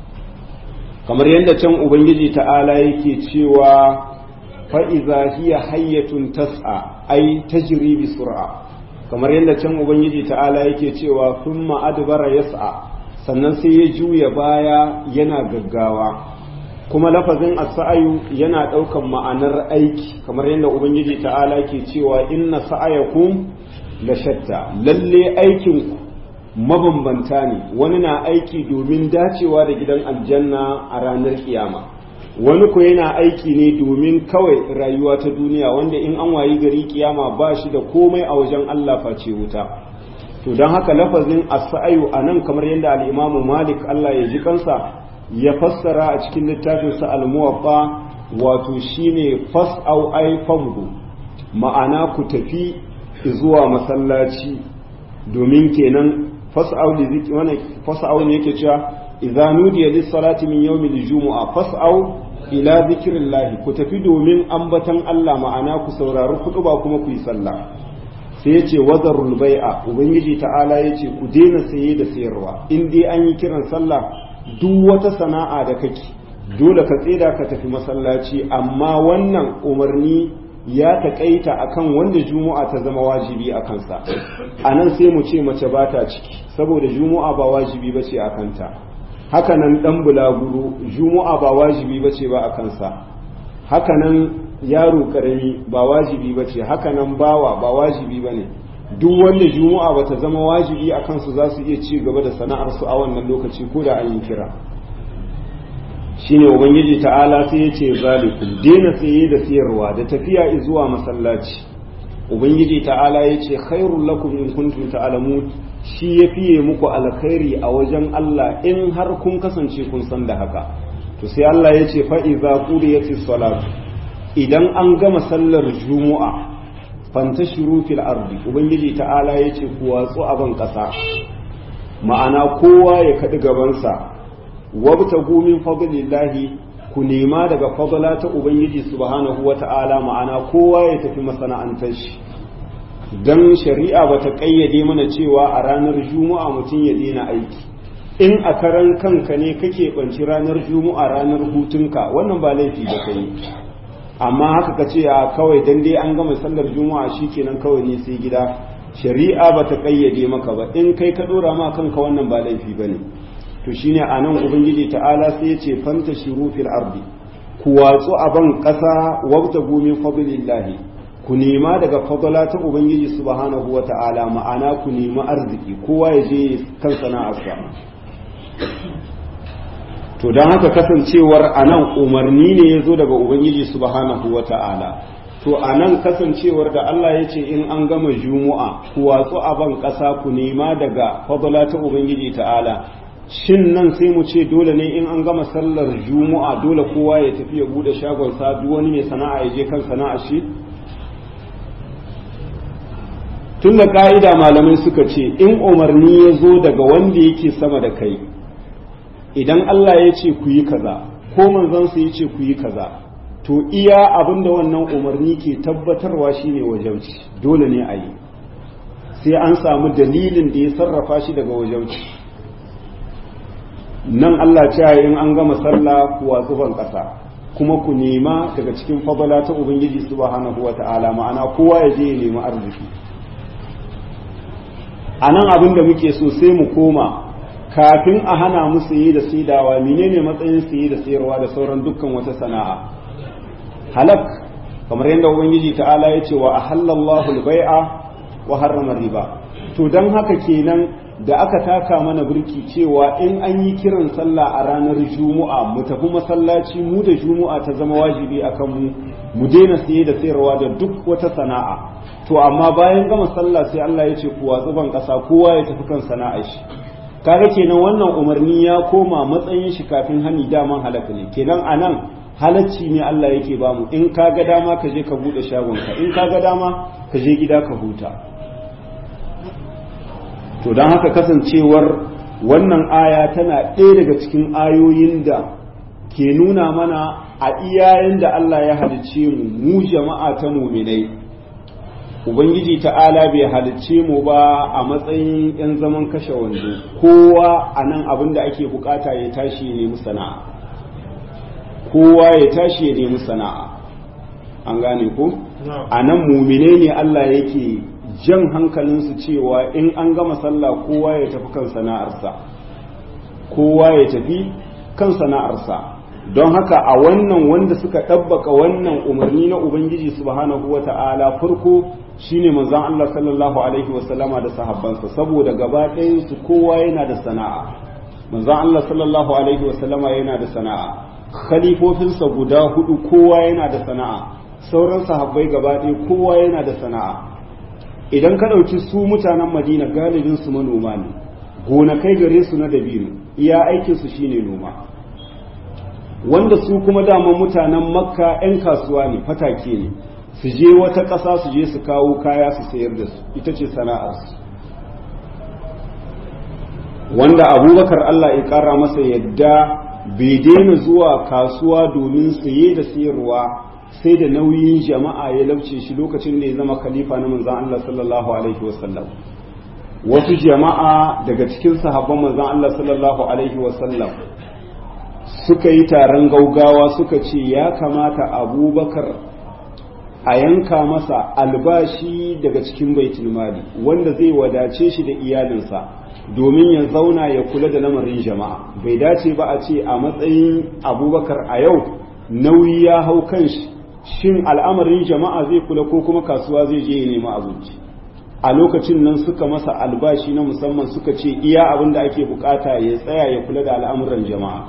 kamar yadda can ubangiji ta'ala yake cewa fa'iza hiya hayyatun tas'a ai tajri bi sur'a kamar yadda can ubangiji ta'ala yake cewa thumma adbara yas'a sannan sai ya juya baya yana gaggawa kuma lafazin as-sa'ayu yana ɗaukan ma'anar aiki kamar yadda ubangiji ta'ala ke cewa inna sa'ayakum la shatta lalle aikin mabambanta ne wani na aiki domin dacewa da gidan aljanna a ranar kiyama wani ko yana aiki ne domin kawai rayuwa ta duniya wanda in an wayi gari kiyama ba shi da komai a wajen Allah face wuta to don haka lafazin as-sa'yu anan kamar yadda al-Imam Malik Allah ya ji kansa ya fassara a cikin littafinsa al-Muwatta wato shine fas'au ay famdu ma'ana ku tafi zuwa masallaci domin kenan fas'au li zikri wannan fas'au ne yake cewa idza nudiya lis-salati min yawmil jumu'a fas'au ila zikrillah ku tafi domin ambatan Allah ma'ana ku saurari ba kuma ku yi sallah sai ya ce wazarul bai'a ubangiji ta'ala ya ce ku daina saye da sayarwa in dai an yi kiran sallah duk wata sana'a da kake dole ka tseda ka tafi masallaci amma wannan umarni ya taƙaita akan wanda juma'a ta zama wajibi a kansa a nan sai mu ce mace ba ta ciki saboda juma'a ba wajibi ba ce a kanta haka nan ɗan bulaguro juma'a ba wajibi ba ce ba a kansa haka nan yaro karami ba wajibi ba ce haka nan bawa ba wajibi ba ne duk wanda juma'a ba ta zama wajibi a kansu za su iya ci gaba da sana'arsu a wannan lokaci ko da an yi kira shine ubangiji ta'ala sai ya ce zalikum daina saye da siyarwa da tafiya zuwa masallaci ubangiji ta'ala ya ce khairul lakum in kuntum ta'lamun shi ya fiye muku alkhairi a wajen Allah in har kun kasance kun san da haka to sai Allah ya ce fa iza qudiyatis salatu idan an gama sallar juma'a fantashiru fil ardi ubangiji ta'ala ya ce ku watsu a ban ƙasa ma'ana kowa ya kaɗi gabansa wabtagu min fadlillahi ku nema daga fadla ta ubangiji subhanahu wata'ala ma'ana kowa ya tafi masana'antar shi dan shari'a bata kayyade mana cewa a ranar juma'a mutum ya daina aiki in a karan kanka ne kake banci ranar juma'a ranar hutunka wannan ba laifi da kai amma haka ka ce a kawai dan dai an gama sallar juma'a shikenan kawai ne sai gida shari'a bata kayyade maka ba in kai ka dora ma kanka wannan ba laifi bane to shine anan ubangiji ta'ala sai ya ce fanta shiru fil ardi ku watsu a ban ƙasa wabta min fadlillahi ku nema daga fadla ta ubangiji subhanahu wa ta'ala ma'ana ku nemi arziki kowa ya je kan sana'arsa to don haka kasancewar anan umarni ne ya zo daga ubangiji subhanahu wa ta'ala to anan kasancewar da Allah ya ce in an gama jumu'a ku watsu a ban ƙasa ku nema daga fadla ta ubangiji ta'ala shin nan sai mu ce dole ne in an gama sallar juma'a dole kowa ya tafi ya bude shagon sa duk wani mai sana'a ya je kan sana'a shi tun da ka'ida malamai suka ce in umarni ya zo daga wanda yake sama da kai idan Allah ya ce ku yi kaza ko manzansa ya ce ku yi kaza to iya abinda wannan umarni ke tabbatarwa shine wajauci dole ne a yi sai an samu dalilin da ya sarrafa shi daga wajauci nan Allah ce in an gama sallah ku watsu ban ƙasa kuma ku nema daga cikin fadala ta Ubangiji subhanahu wa ta'ala ma'ana kowa ya je ya nemi arziki a nan abin da muke so sai mu koma kafin a hana mu saye da saidawa menene matsayin saye da sayarwa da sauran dukkan wata sana'a halak kamar yadda ubangiji ta'ala ya ce wa ahallallahu al-bai'a wa harrama riba to dan haka kenan da aka taka mana birki cewa in an yi kiran sallah a ranar juma'a mu tafi masallaci mu da juma'a ta zama wajibi akan mu mu daina siye da sayarwa da duk wata sana'a to amma bayan gama sallah sai Allah ya ce ku watsu ban kasa kowa ya tafi kan sana'ar shi kaga kenan wannan umarni ya koma matsayin shi kafin hani daman halaka ne kenan anan halacci ne Allah yake bamu in ka ga dama ka je ka bude shagonka in ka ga dama ka je gida ka huta to don haka kasancewar wannan aya tana ɗaya daga cikin ayoyin da ke nuna mana a iyayen da Allah ya halicce mu mu jama'a ta muminai ubangiji ta'ala bai halicce mu ba a matsayin 'yan zaman kashe wando kowa a nan abin da ake bukata ya tashi ya nemi sana'a kowa ya tashi ya nemi sana'a an gane ko a nan mumine ne Allah yake jan hankalinsu cewa in an gama sallah kowa ya tafi kan sana'arsa kowa ya tafi kan sana'arsa don haka a wannan wanda suka ɗabbaka wannan umarni na ubangiji subhanahu wa ta'ala farko shine manzon Allah sallallahu alaihi wasallama da sahabbansa saboda gaba su kowa yana da sana'a manzon Allah sallallahu alaihi wasallama yana da sana'a khalifofinsa guda hudu kowa yana da sana'a sauran sahabbai gaba ɗaya kowa yana da sana'a idan ka ɗauki su mutanen madina galibin su manoma ne gonakai gare su na dabino iya aikin su shine noma wanda su kuma daman mutanen makka 'yan kasuwa ne fatake ne su je wata ƙasa su je su kawo kaya su sayar da su ita ce sana'arsu wanda abubakar allah ya ƙara masa yadda bai daina zuwa kasuwa domin saye da sayarwa sai da nauyin jama'a ya lauce shi lokacin da ya zama khalifa na manzan Allah sallallahu alaihi wasallam wasu jama'a daga cikin sahabban manzan Allah sallallahu alaihi wasallam suka yi taron gaugawa suka ce ya kamata abubakar a yanka masa albashi daga cikin baitul mali wanda zai wadace shi da iyalinsa domin ya zauna ya kula da lamarin jama'a bai dace ba a ce a matsayin abubakar a yau nauyi ya hau kan shi shin al'amarin jama'a zai kula ko kuma kasuwa zai je ya nemi abinci a lokacin nan suka masa albashi na musamman suka ce iya abin da ake bukata ya tsaya ya kula da al'amuran jama'a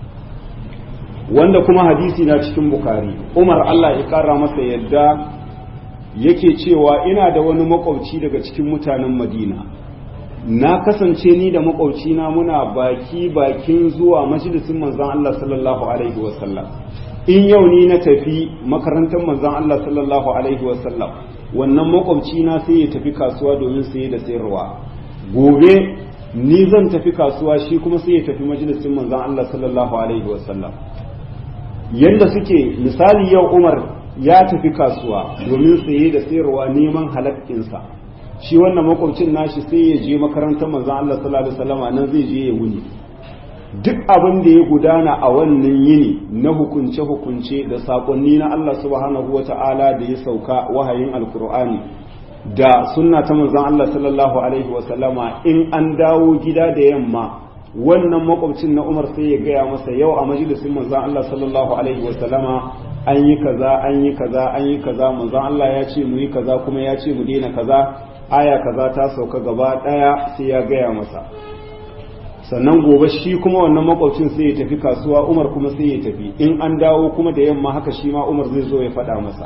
wanda kuma hadisi na cikin bukari umar allah ya kara masa yadda yake cewa ina da wani makwabci daga cikin mutanen madina na kasance ni da makwabcina muna baki bakin zuwa majalisin manzon allah sallallahu alaihi wasallam in yau ni na tafi makarantar manzon Allah sallallahu alaihi wasallam wannan makwabci na sai ya tafi kasuwa domin saye da sayarwa gobe ni zan tafi kasuwa shi kuma sai ya tafi majalisin manzon Allah sallallahu alaihi wasallam yanda suke misali yau Umar ya tafi kasuwa domin saye da sayarwa neman halakkinsa shi wannan makwabcin nashi sai ya je makarantar manzon Allah sallallahu alaihi wasallam nan zai je ya wuni duk abin da ya gudana a wannan yini na hukunce-hukunce da saƙonni na Allah subhanahu wa ta'ala da ya sauka wahayin alkur'ani da sunna ta manzon Allah sallallahu alaihi wasallama in an dawo gida da yamma wannan makwabcin na Umar sai ya gaya masa yau a majalisin manzon Allah sallallahu alaihi wasallama an yi kaza an yi kaza an yi kaza manzon Allah ya ce mu yi kaza kuma ya ce mu daina kaza aya kaza ta sauka gaba daya sai ya gaya masa sannan gobe shi kuma wannan makwabcin sai ya tafi kasuwa umar kuma sai ya tafi in an dawo kuma da yamma haka shi ma umar zai zo ya faɗa masa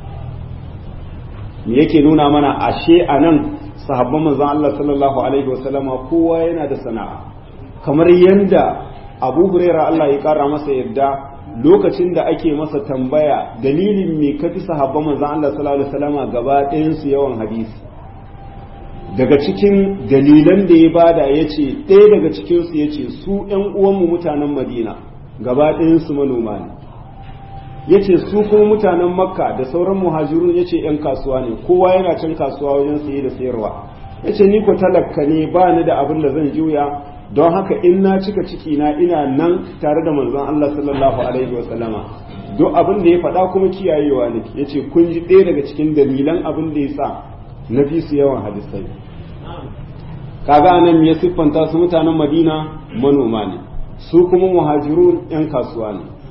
me yake nuna mana ashe a nan sahabban manzon Allah sallallahu alaihi wasallama kowa yana da sana'a kamar yanda Abu Huraira Allah ya kara masa yadda lokacin da ake masa tambaya dalilin me kafi sahabban manzon Allah sallallahu alaihi wasallama gaba ɗayan su yawan hadisi daga cikin dalilan da ya bada ya ce ɗaya daga cikinsu ya ce su ‘yan uwanmu mutanen madina gaba ɗayansu manoma ne ya ce su kuma mutanen makka da sauran muhajirun ya ce ‘yan kasuwa ne kowa yana can kasuwa wajen saye da sayarwa ya ce ni ko talaka ne ba ni da abin da zan juya don haka in na cika ciki na ina nan tare da manzon Allah sallallahu alaihi wasallama duk abin da ya faɗa kuma kiyayewa ne ya ce kun ji ɗaya daga cikin dalilan abin da ya sa na fi su yawan hadisai kaga nan ya siffanta su mutanen madina manoma ne su kuma muhajirun yan kasuwa ne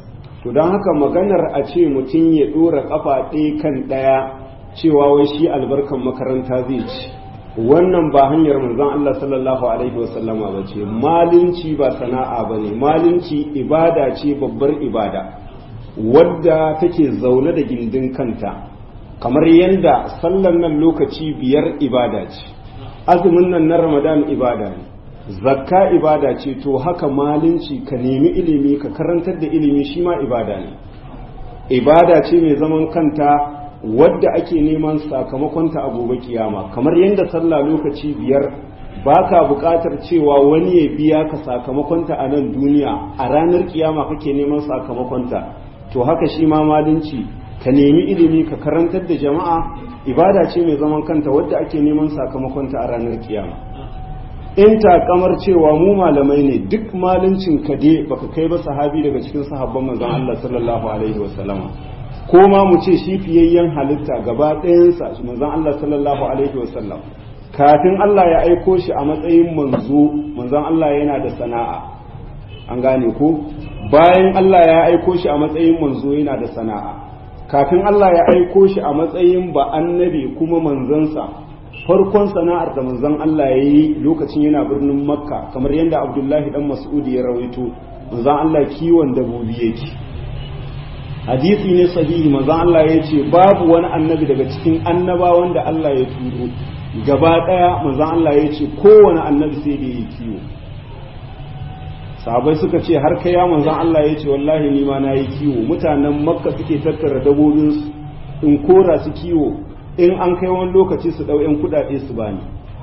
to don haka maganar a ce mutum ya ɗora ƙafa ɗaya kan ɗaya cewa wai shi albarkan makaranta zai ci wannan ba hanyar manzon Allah sallallahu alaihi wasallama ba ce malinci ba sana'a ba ne malinci ibada ce babbar ibada wadda take zaune da gindin kanta kamar yadda sallan nan lokaci biyar ibada ce azumin nan na ramadan ibada ne zakka ibada ce to haka malinci ka nemi ilimi ka karantar da ilimi shi ma ibada ne ibada ce mai zaman kanta wadda ake neman sakamakonta a gobe kiyama kamar yadda sallah lokaci biyar baka buƙatar cewa wani ya biya ka sakamakonta a nan duniya a ranar kiyama kake neman sakamakonta to haka shi ma malinci ka nemi ilimi ka karantar da jama'a ibada ce mai zaman kanta wadda ake neman sakamakonta a ranar kiyama in takamar cewa mu malamai ne duk malincin ka dai baka kai ba sahabi daga cikin sahabban manzon Allah sallallahu alaihi wasallama ko ma mu ce shi fiyayyen halitta gaba ɗayansa manzon Allah sallallahu alaihi wasallam kafin Allah ya aiko shi a matsayin manzo manzon Allah yana da sana'a an gane ko bayan Allah ya aiko shi a matsayin manzo yana da sana'a kafin Allah ya aiko shi a matsayin ba annabi kuma manzansa farkon sana'ar da manzon Allah ya yi lokacin yana birnin makka kamar yadda abdullahi dan mas'udi ya rawaito manzon Allah kiwon dabobi yake hadisi ne sahihi manzon Allah ya ce babu wani annabi daga cikin annabawan da Allah ya turo gaba daya manzon Allah ya ce kowane annabi sai da yi kiwo sahabai suka ce har kai ya manzon Allah ya ce wallahi ni ma nayi kiwo mutanen makka suke tattara dabobinsu in kora su kiwo in an kai wani lokaci su ɗau 'yan kuɗaɗe su bani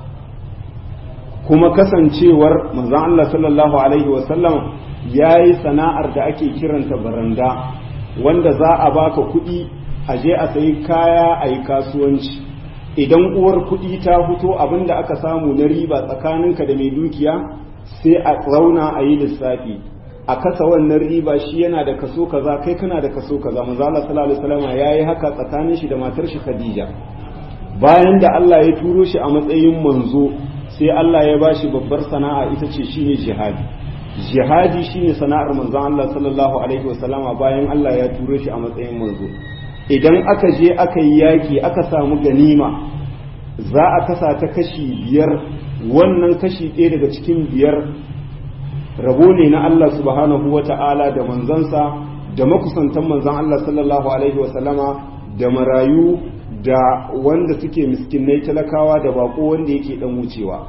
kuma kasancewar manzon Allah sallallahu alaihi wasallam ya yi sana'ar da ake kiranta baranda wanda za a baka kuɗi a je a sayi kaya a yi kasuwanci idan uwar kuɗi ta fito abin da aka samu na riba tsakaninka da mai dukiya sai a tsauna a yi lissafi a kasa wannan riba shi yana da kaso kaza kai kana da kaso kaza manzo Allah sallallahu alaihi wasallam yayi haka tsakanin shi da matar shi Khadija bayan da Allah ya turo shi a matsayin manzo sai Allah ya bashi babbar sana'a ita ce shine jihadi jihadi shine sana'ar manzo Allah sallallahu alaihi wasallama bayan Allah ya turo shi a matsayin manzo idan aka je aka yi yaki aka samu ganima za a kasa ta kashi biyar wannan kashi ɗaya daga cikin biyar rabo ne na Allah subhanahu wa ta'ala da manzansa da makusantan manzan Allah sallallahu alaihi wasallama da marayu da wanda suke miskinai talakawa da bako wanda yake dan wucewa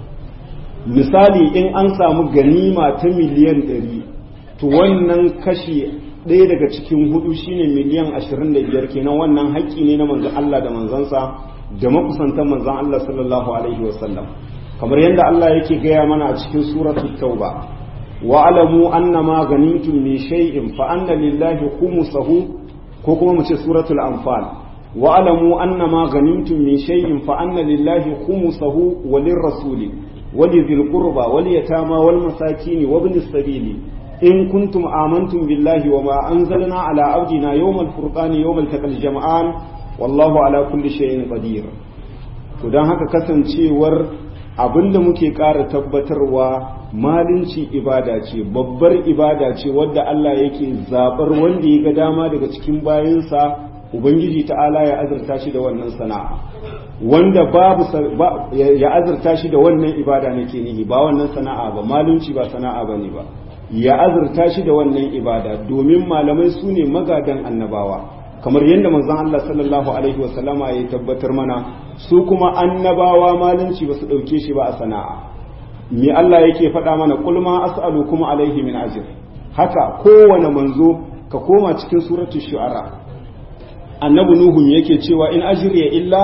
misali in an samu ganima ta miliyan ɗari to wannan kashi ɗaya daga cikin hudu shine miliyan ashirin da biyar kenan wannan haƙƙi ne na manzan Allah da manzansa da makusantan manzan Allah sallallahu alaihi wasallam kamar yadda Allah yake gaya mana a cikin suratul tauba واعلموا أن ما غنمتم من شيء فأن لله خمسه كوكما مشي سورة الأنفال واعلموا أن ما غنمتم من شيء فأن لله خمسه وللرسول ولذي القربى واليتامى والمساكين وابن السبيل إن كنتم آمنتم بالله وما أنزلنا على عبدنا يوم الفرقان يوم التقى الجمعان والله على كل شيء قدير فدان haka kasancewar abinda muke ƙara tabbatarwa malinci ibada ce babbar ibada ce wadda Allah yake zabar wanda ya ga dama daga cikin bayansa ubangiji ta'ala ya azurta shi da wannan sana'a wanda babu ya azurta shi da wannan ibada nake nihi ba wannan sana'a ba malunci ba sana'a bane ba ya azurta shi da wannan ibada domin malamai su ne magadan annabawa kamar yadda manzon Allah sallallahu alaihi wasallama ya tabbatar mana su kuma annabawa malunci ba su ɗauke shi ba a sana'a me Allah yake faɗa mana kul ma as'alu kuma alaihi min ajr haka kowane manzo ka koma cikin suratul shu'ara annabi nuhu yake cewa in ajriya illa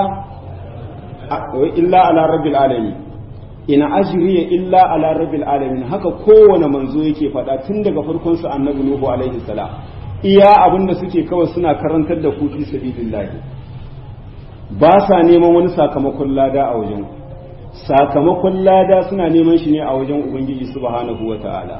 illa ala rabbil alamin in ajriya illa ala rabbil alamin haka kowane manzo yake faɗa tun daga farkon sa annabi nuhu alaihi salam iya abinda suke kawai suna karantar da ku fi sabilillah ba sa neman wani sakamakon lada a wajen ku sakamakon lada suna neman shi ne a wajen ubangiji subhanahu wa ta'ala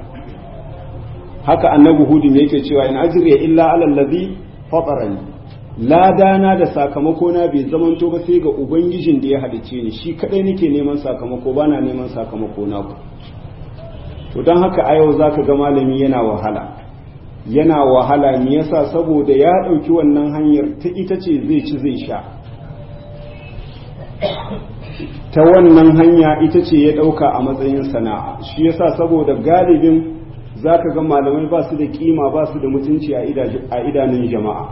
haka annabi hudu yake cewa in ajriya illa ala allazi fatarani lada na da sakamako na bai zamanto ba sai ga ubangijin da ya halice ni shi kadai nake neman sakamako bana neman sakamako na ku to don haka a yau zaka ga malami yana wahala yana wahala me yasa saboda ya ɗauki wannan hanyar ta ita ce zai ci zai sha ta wannan hanya ita ce ya ɗauka a matsayin sana'a shi yasa saboda galibin za ka ga malamai ba su da kima ba su da mutunci a idanun jama'a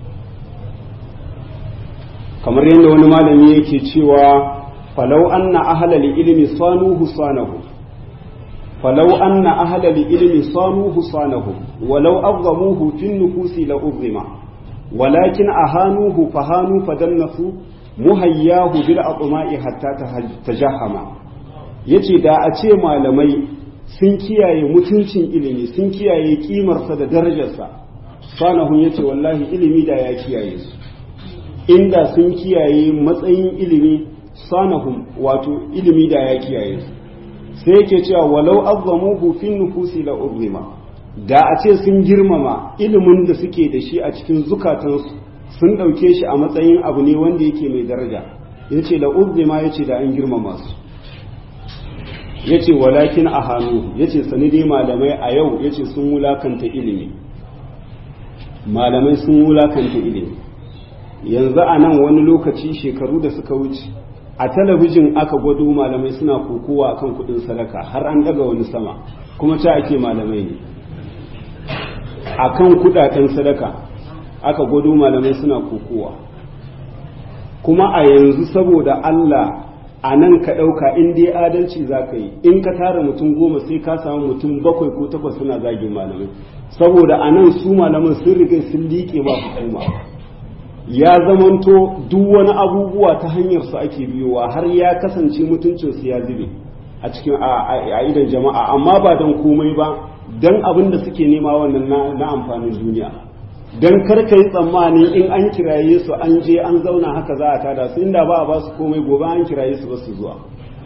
kamar yadda wani malami yake cewa falau anna ahlal ilmi sanuhu sanahu falau anna ahlal ilmi sanuhu sanahu walau azzamuhu fin nufusi la uzima walakin ahanuhu fahanu fadannasu muhayyahu bil atma'i hatta tajahama yace da a ce malamai sun kiyaye mutuncin ilimi sun kiyaye kimarsa da darajarsa sanahun yace wallahi ilimi da ya kiyaye su inda sun kiyaye matsayin ilimi sanahum wato ilimi da ya kiyaye su sai yake cewa walau azzamuhu fin nufusi la urrima da a ce sun girmama ilimin da suke da shi a cikin zukatansu sun ɗauke shi a matsayin abu ne wanda yake mai daraja ya ce la urrima ya ce da an girmama su ya ce walakin a hannu ya ce sani dai malamai a yau ya ce sun wulakanta ilimi malamai sun wulakanta ilimi yanzu a nan wani lokaci shekaru da suka wuce a talabijin aka gwado malamai suna kokowa akan kudin sadaka har an daga wani sama kuma ta ake malamai ne akan kudaden sadaka aka gwado malamai suna kokowa kuma a yanzu saboda Allah a nan ka ɗauka in dai adalci za ka yi in ka tara mutum goma sai ka samu mutum bakwai ko takwas suna zagin malamai saboda a nan su malaman sun riga sun liƙe ba hukuma ya zamanto duk wani abubuwa ta hanyar su ake biyowa har ya kasance mutuncinsu ya zube a cikin a idan jama'a amma ba don komai ba don abin da suke nema wannan na amfanin duniya don karka yi tsammani in an kiraye su an je an zauna haka za a tada su inda ba a ba su komai gobe an kiraye su ba su zuwa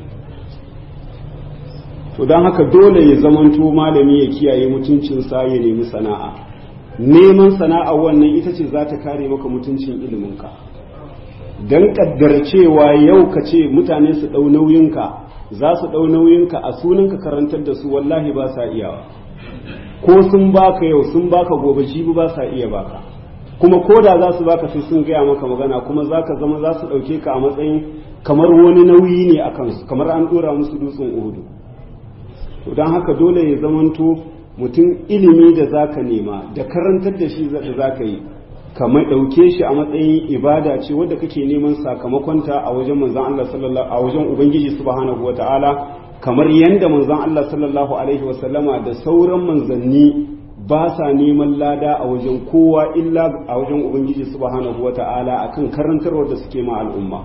to don haka dole ya zamanto malami ya kiyaye mutuncinsa ya nemi sana'a neman sana'a wannan ita ce za ta kare maka mutuncin iliminka don kaddar cewa yau ka ce mutane su ɗau nauyinka za su ɗau nauyinka a sunanka karantar da su wallahi ba sa iyawa ko sun baka yau sun baka gobe jibi ba sa iya baka kuma ko da za su baka sai sun gaya maka magana kuma za ka zama za su ɗauke ka a matsayin kamar wani nauyi ne a kansu kamar an ɗora musu dutsen uhudu to don haka dole ya zamanto mutum ilimi da za ka nema da karantar da shi da za ka yi kamar ɗauke shi a matsayin ibada ce wadda kake neman sakamakonta a wajen manzan Allah sallallahu a wajen ubangiji subhanahu wata'ala kamar yadda manzan Allah sallallahu alaihi wasallama da sauran manzanni ba sa neman lada a wajen kowa illa a wajen ubangiji subhanahu wata'ala akan karantarwar da suke ma al'umma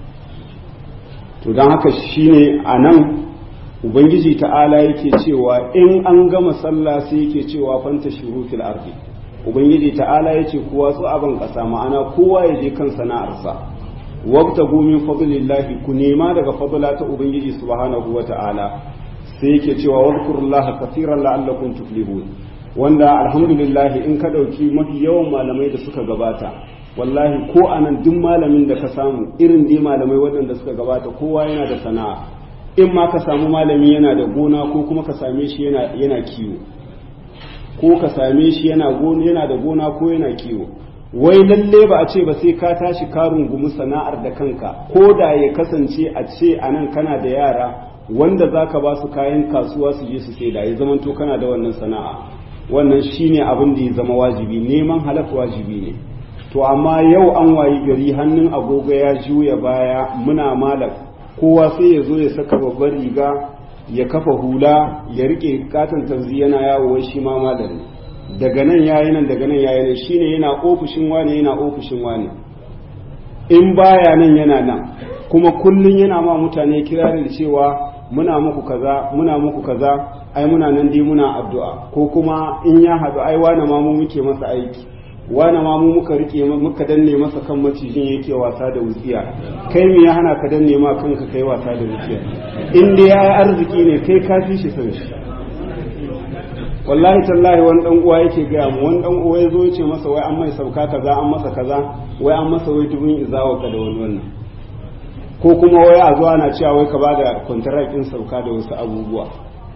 to don haka shine a nan ubangiji ta'ala yake cewa in an gama sallah sai yake cewa fanta shuru fil ardi ubangiji ta'ala yace kowa su aban kasa ma'ana kowa ya je kan sana'arsa wabtagu min fadlillahi ku nema daga fadla ta ubangiji subhanahu wata'ala sai yake cewa wadhkurullaha kaseeran la'allakum tuflihun wanda alhamdulillah in ka dauki mafi yawan malamai da suka gabata wallahi ko anan duk malamin da ka samu irin dai malamai waɗanda suka gabata kowa yana da sana'a in ma ka samu malami yana da gona ko kuma ka same shi yana kiwo ko ka same shi yana yana da gona ko yana kiwo wai lalle ba a ce ba sai ka tashi ka rungumi sana'ar da kanka ko da ya kasance a ce a nan kana da yara wanda za ka ba su kayan kasuwa su je su sai da ya zamanto kana da wannan sana'a wannan shine abin da ya zama wajibi neman halak wajibi ne to amma yau an wayi gari hannun agogo ya juya baya muna malak kowa sai ya zo ya saka babbar riga ya kafa hula ya rike katon tanzi yana yawo wai shi ma malami daga nan yayi nan daga nan yayi nan shine yana ofishin wani yana ofishin wani in baya nan yana nan kuma kullun yana ma mutane kirarin cewa muna muku kaza muna muku kaza ai muna nan dai muna addu'a ko kuma in ya haɗu ai wani ma mu muke masa aiki wani ma mu muka rike muka danne masa kan macijin yake wasa da wutsiya kai me ya hana ka danne ma kanka kai wasa da wutsiya in dai yayi arziki ne kai ka fi shi san shi wallahi tallahi wani dan uwa yake gaya mu wani dan uwa yazo ya ce masa wai an mai sauka kaza an masa kaza wai an masa wai dubin izawa ka da wani wannan ko kuma wai a zuwa na cewa wai ka bada kwantarakin sauka da wasu abubuwa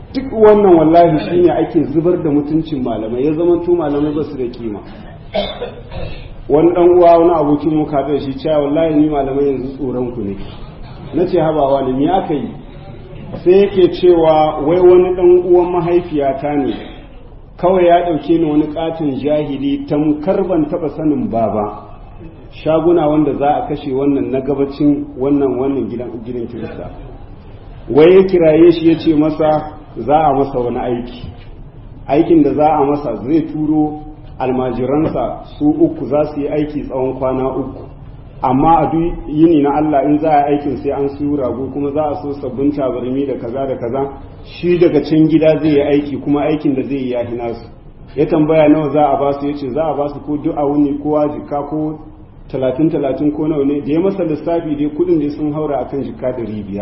duk wannan wallahi shine ake zubar da mutuncin malamai ya zama tu malamai ba su da kima wani dan uwa wani abokin mu ka shi cewa wallahi ni malamai yanzu tsoron ku ne nace habawa ne me aka yi sai yake cewa wai wani dan uwan mahaifiyata ne kawai ya dauke ni wani katin jahili tamkar ban taba sanin baba shaguna wanda za a kashe wannan na gabacin wannan wannan gidan gidan kirista wai ya kiraye shi ya ce masa za a masa wani aiki aikin da za a masa zai turo almajiransa su uku za su yi aiki tsawon kwana uku amma a duk yini na Allah in za a aikin sai an siyo rago kuma za a so sabbin tabarmi da kaza da kaza shi daga can gida zai yi aiki kuma aikin da zai yi ya hina su ya tambaya nawa za a basu ya ce za a basu ko duk a wuni ko jika ko talatin talatin ko nawa ne da ya masa lissafi dai kudin da sun haura akan jika ɗari biyar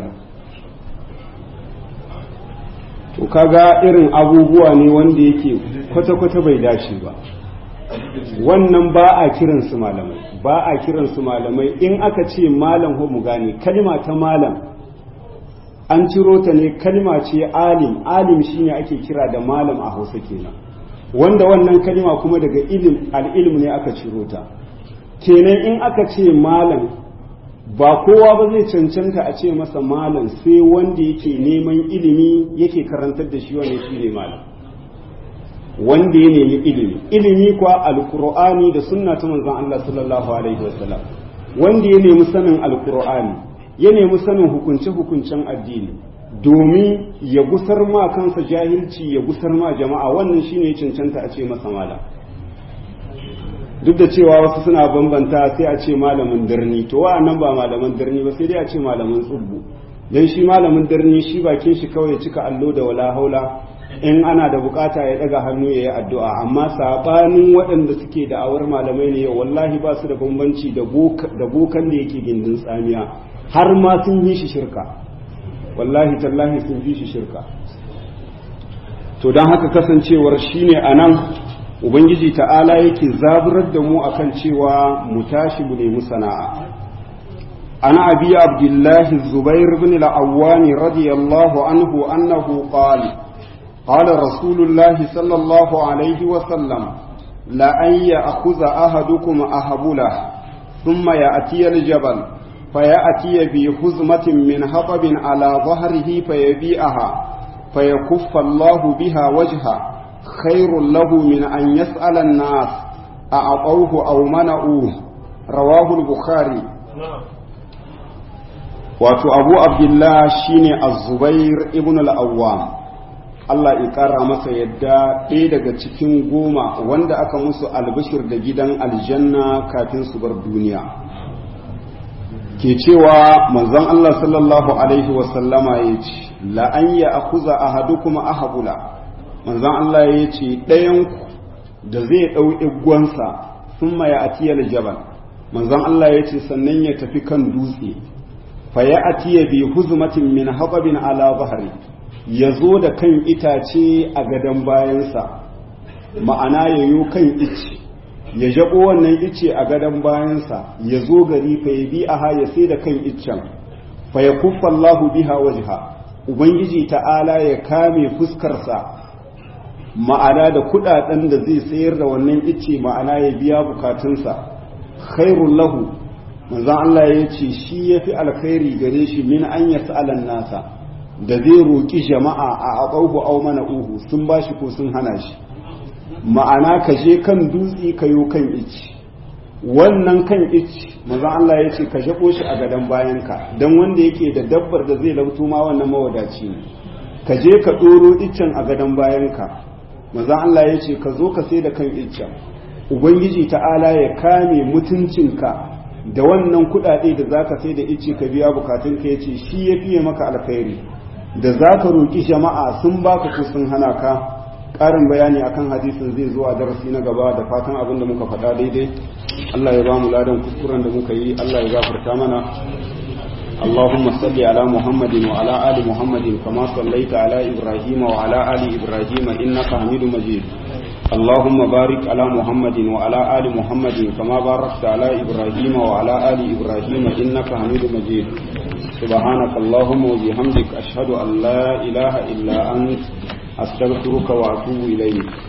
to kaga irin abubuwa ne wanda yake kwata-kwata bai dace ba wannan ba a kiransu malamai ba a kiransu malamai in aka ce malam ho mu gane kalma ta malam an ciro ta ne kalma ce alim alim shine ake kira da malam a hausa kenan wanda wannan kalma kuma daga ilim al'ilm ne aka ciro ta kenan in aka ce malam ba kowa ba zai cancanta a ce masa malam sai wanda yake neman ilimi yake karantar da shi wanda shi ne malam wanda ya nemi ilimi ilimi kwa alkur'ani da sunna ta manzon Allah sallallahu alaihi wasallam wanda ya nemi sanin alkur'ani ya nemi sanin hukunce hukuncen addini domin ya gusar ma kansa jahilci ya gusar ma jama'a wannan shine cancanta a ce masa malam duk da cewa wasu suna bambanta sai a ce malamin birni to wa'annan ba malaman birni ba sai dai a ce malamin tsubbu dan shi malamin birni shi bakin shi kawai cika allo da wala haula in ana da bukata ya daga hannu ya yi addu'a amma sabanin waɗanda suke da awar malamai ne wallahi ba su da bambanci da bokan da yake gindin tsamiya har ma sun yi shi shirka wallahi tallahi sun yi shi shirka to don haka kasancewar shine a nan ubangiji ta'ala yake zaburar da mu akan cewa mu tashi mu nemi sana'a ana abi abdullahi zubair bin al-awwani radiyallahu anhu annahu qala قال رسول الله صلى الله عليه وسلم لأن يأخذ أحدكم أهبله ثم يأتي الجبل فيأتي بحزمة من حطب على ظهره فيبيعها فيكف الله بها وجهه خير له من أن يسأل الناس أعطوه أو منعوه رواه البخاري wato abu abdullah shine az-zubair ibn al-awwam Allah ya ƙara masa yadda ɗaya daga cikin goma wanda aka musu albishir da gidan aljanna kafin su bar duniya ke cewa manzon Allah sallallahu alaihi wasallama ya ce la'an ya akuza ahadukum ahabula manzon Allah ya ce ɗayanku da zai ɗau igwansa sun maya atiyar jabal manzon Allah ya ce sannan ya tafi kan dutse fa ya atiya bi huzmatin min haɓabin ala bahari ya zo da kan itace a gadon bayansa ma'ana ya yo kan ice ya jaɓo wannan ice a gadon bayansa ya zo gari fa ya bi aha ya sai da kan iccen fa ya kuffa Allahu biha wajha ubangiji ta'ala ya kame fuskarsa ma'ana da kudaden da zai sayar da wannan ice ma'ana ya biya bukatunsa khairul lahu manzon Allah ya ce shi yafi alkhairi gare shi min an yas'alan nasa da zai roƙi jama'a a aɓauhu au mana uhu sun ba shi ko sun hana shi ma'ana ka je kan dutse ka yo kan ici wannan kan ici mazan Allah ya ce ka jaɓo shi a gadon bayanka don wanda yake da dabbar da zai lauto ma wannan mawadaci ne ka je ka ɗoro iccen a gadon bayanka mazan Allah ya ce ka zo ka sai da kan iccen ubangiji ta'ala ya kame mutuncinka da wannan kuɗaɗe da za ka sai da icce ka biya bukatunka ya ce shi ya fiye maka alkhairi da za ka roƙi jama'a sun baka ko sun hana ka ƙarin bayani akan hadisin zai zo a darasi na gaba da fatan abin da muka faɗa daidai Allah ya ba mu ladan kuskuren da muka yi Allah ya gafarta mana اللهم صل على محمد وعلى آل محمد كما صليت على إبراهيم وعلى آل إبراهيم إنك حميد مجيد اللهم بارك على محمد وعلى آل محمد كما باركت على إبراهيم وعلى آل إبراهيم إنك حميد مجيد سبحانك اللهم وبحمدك أشهد أن لا إله إلا أنت astaghfiruka wa atubu ilayk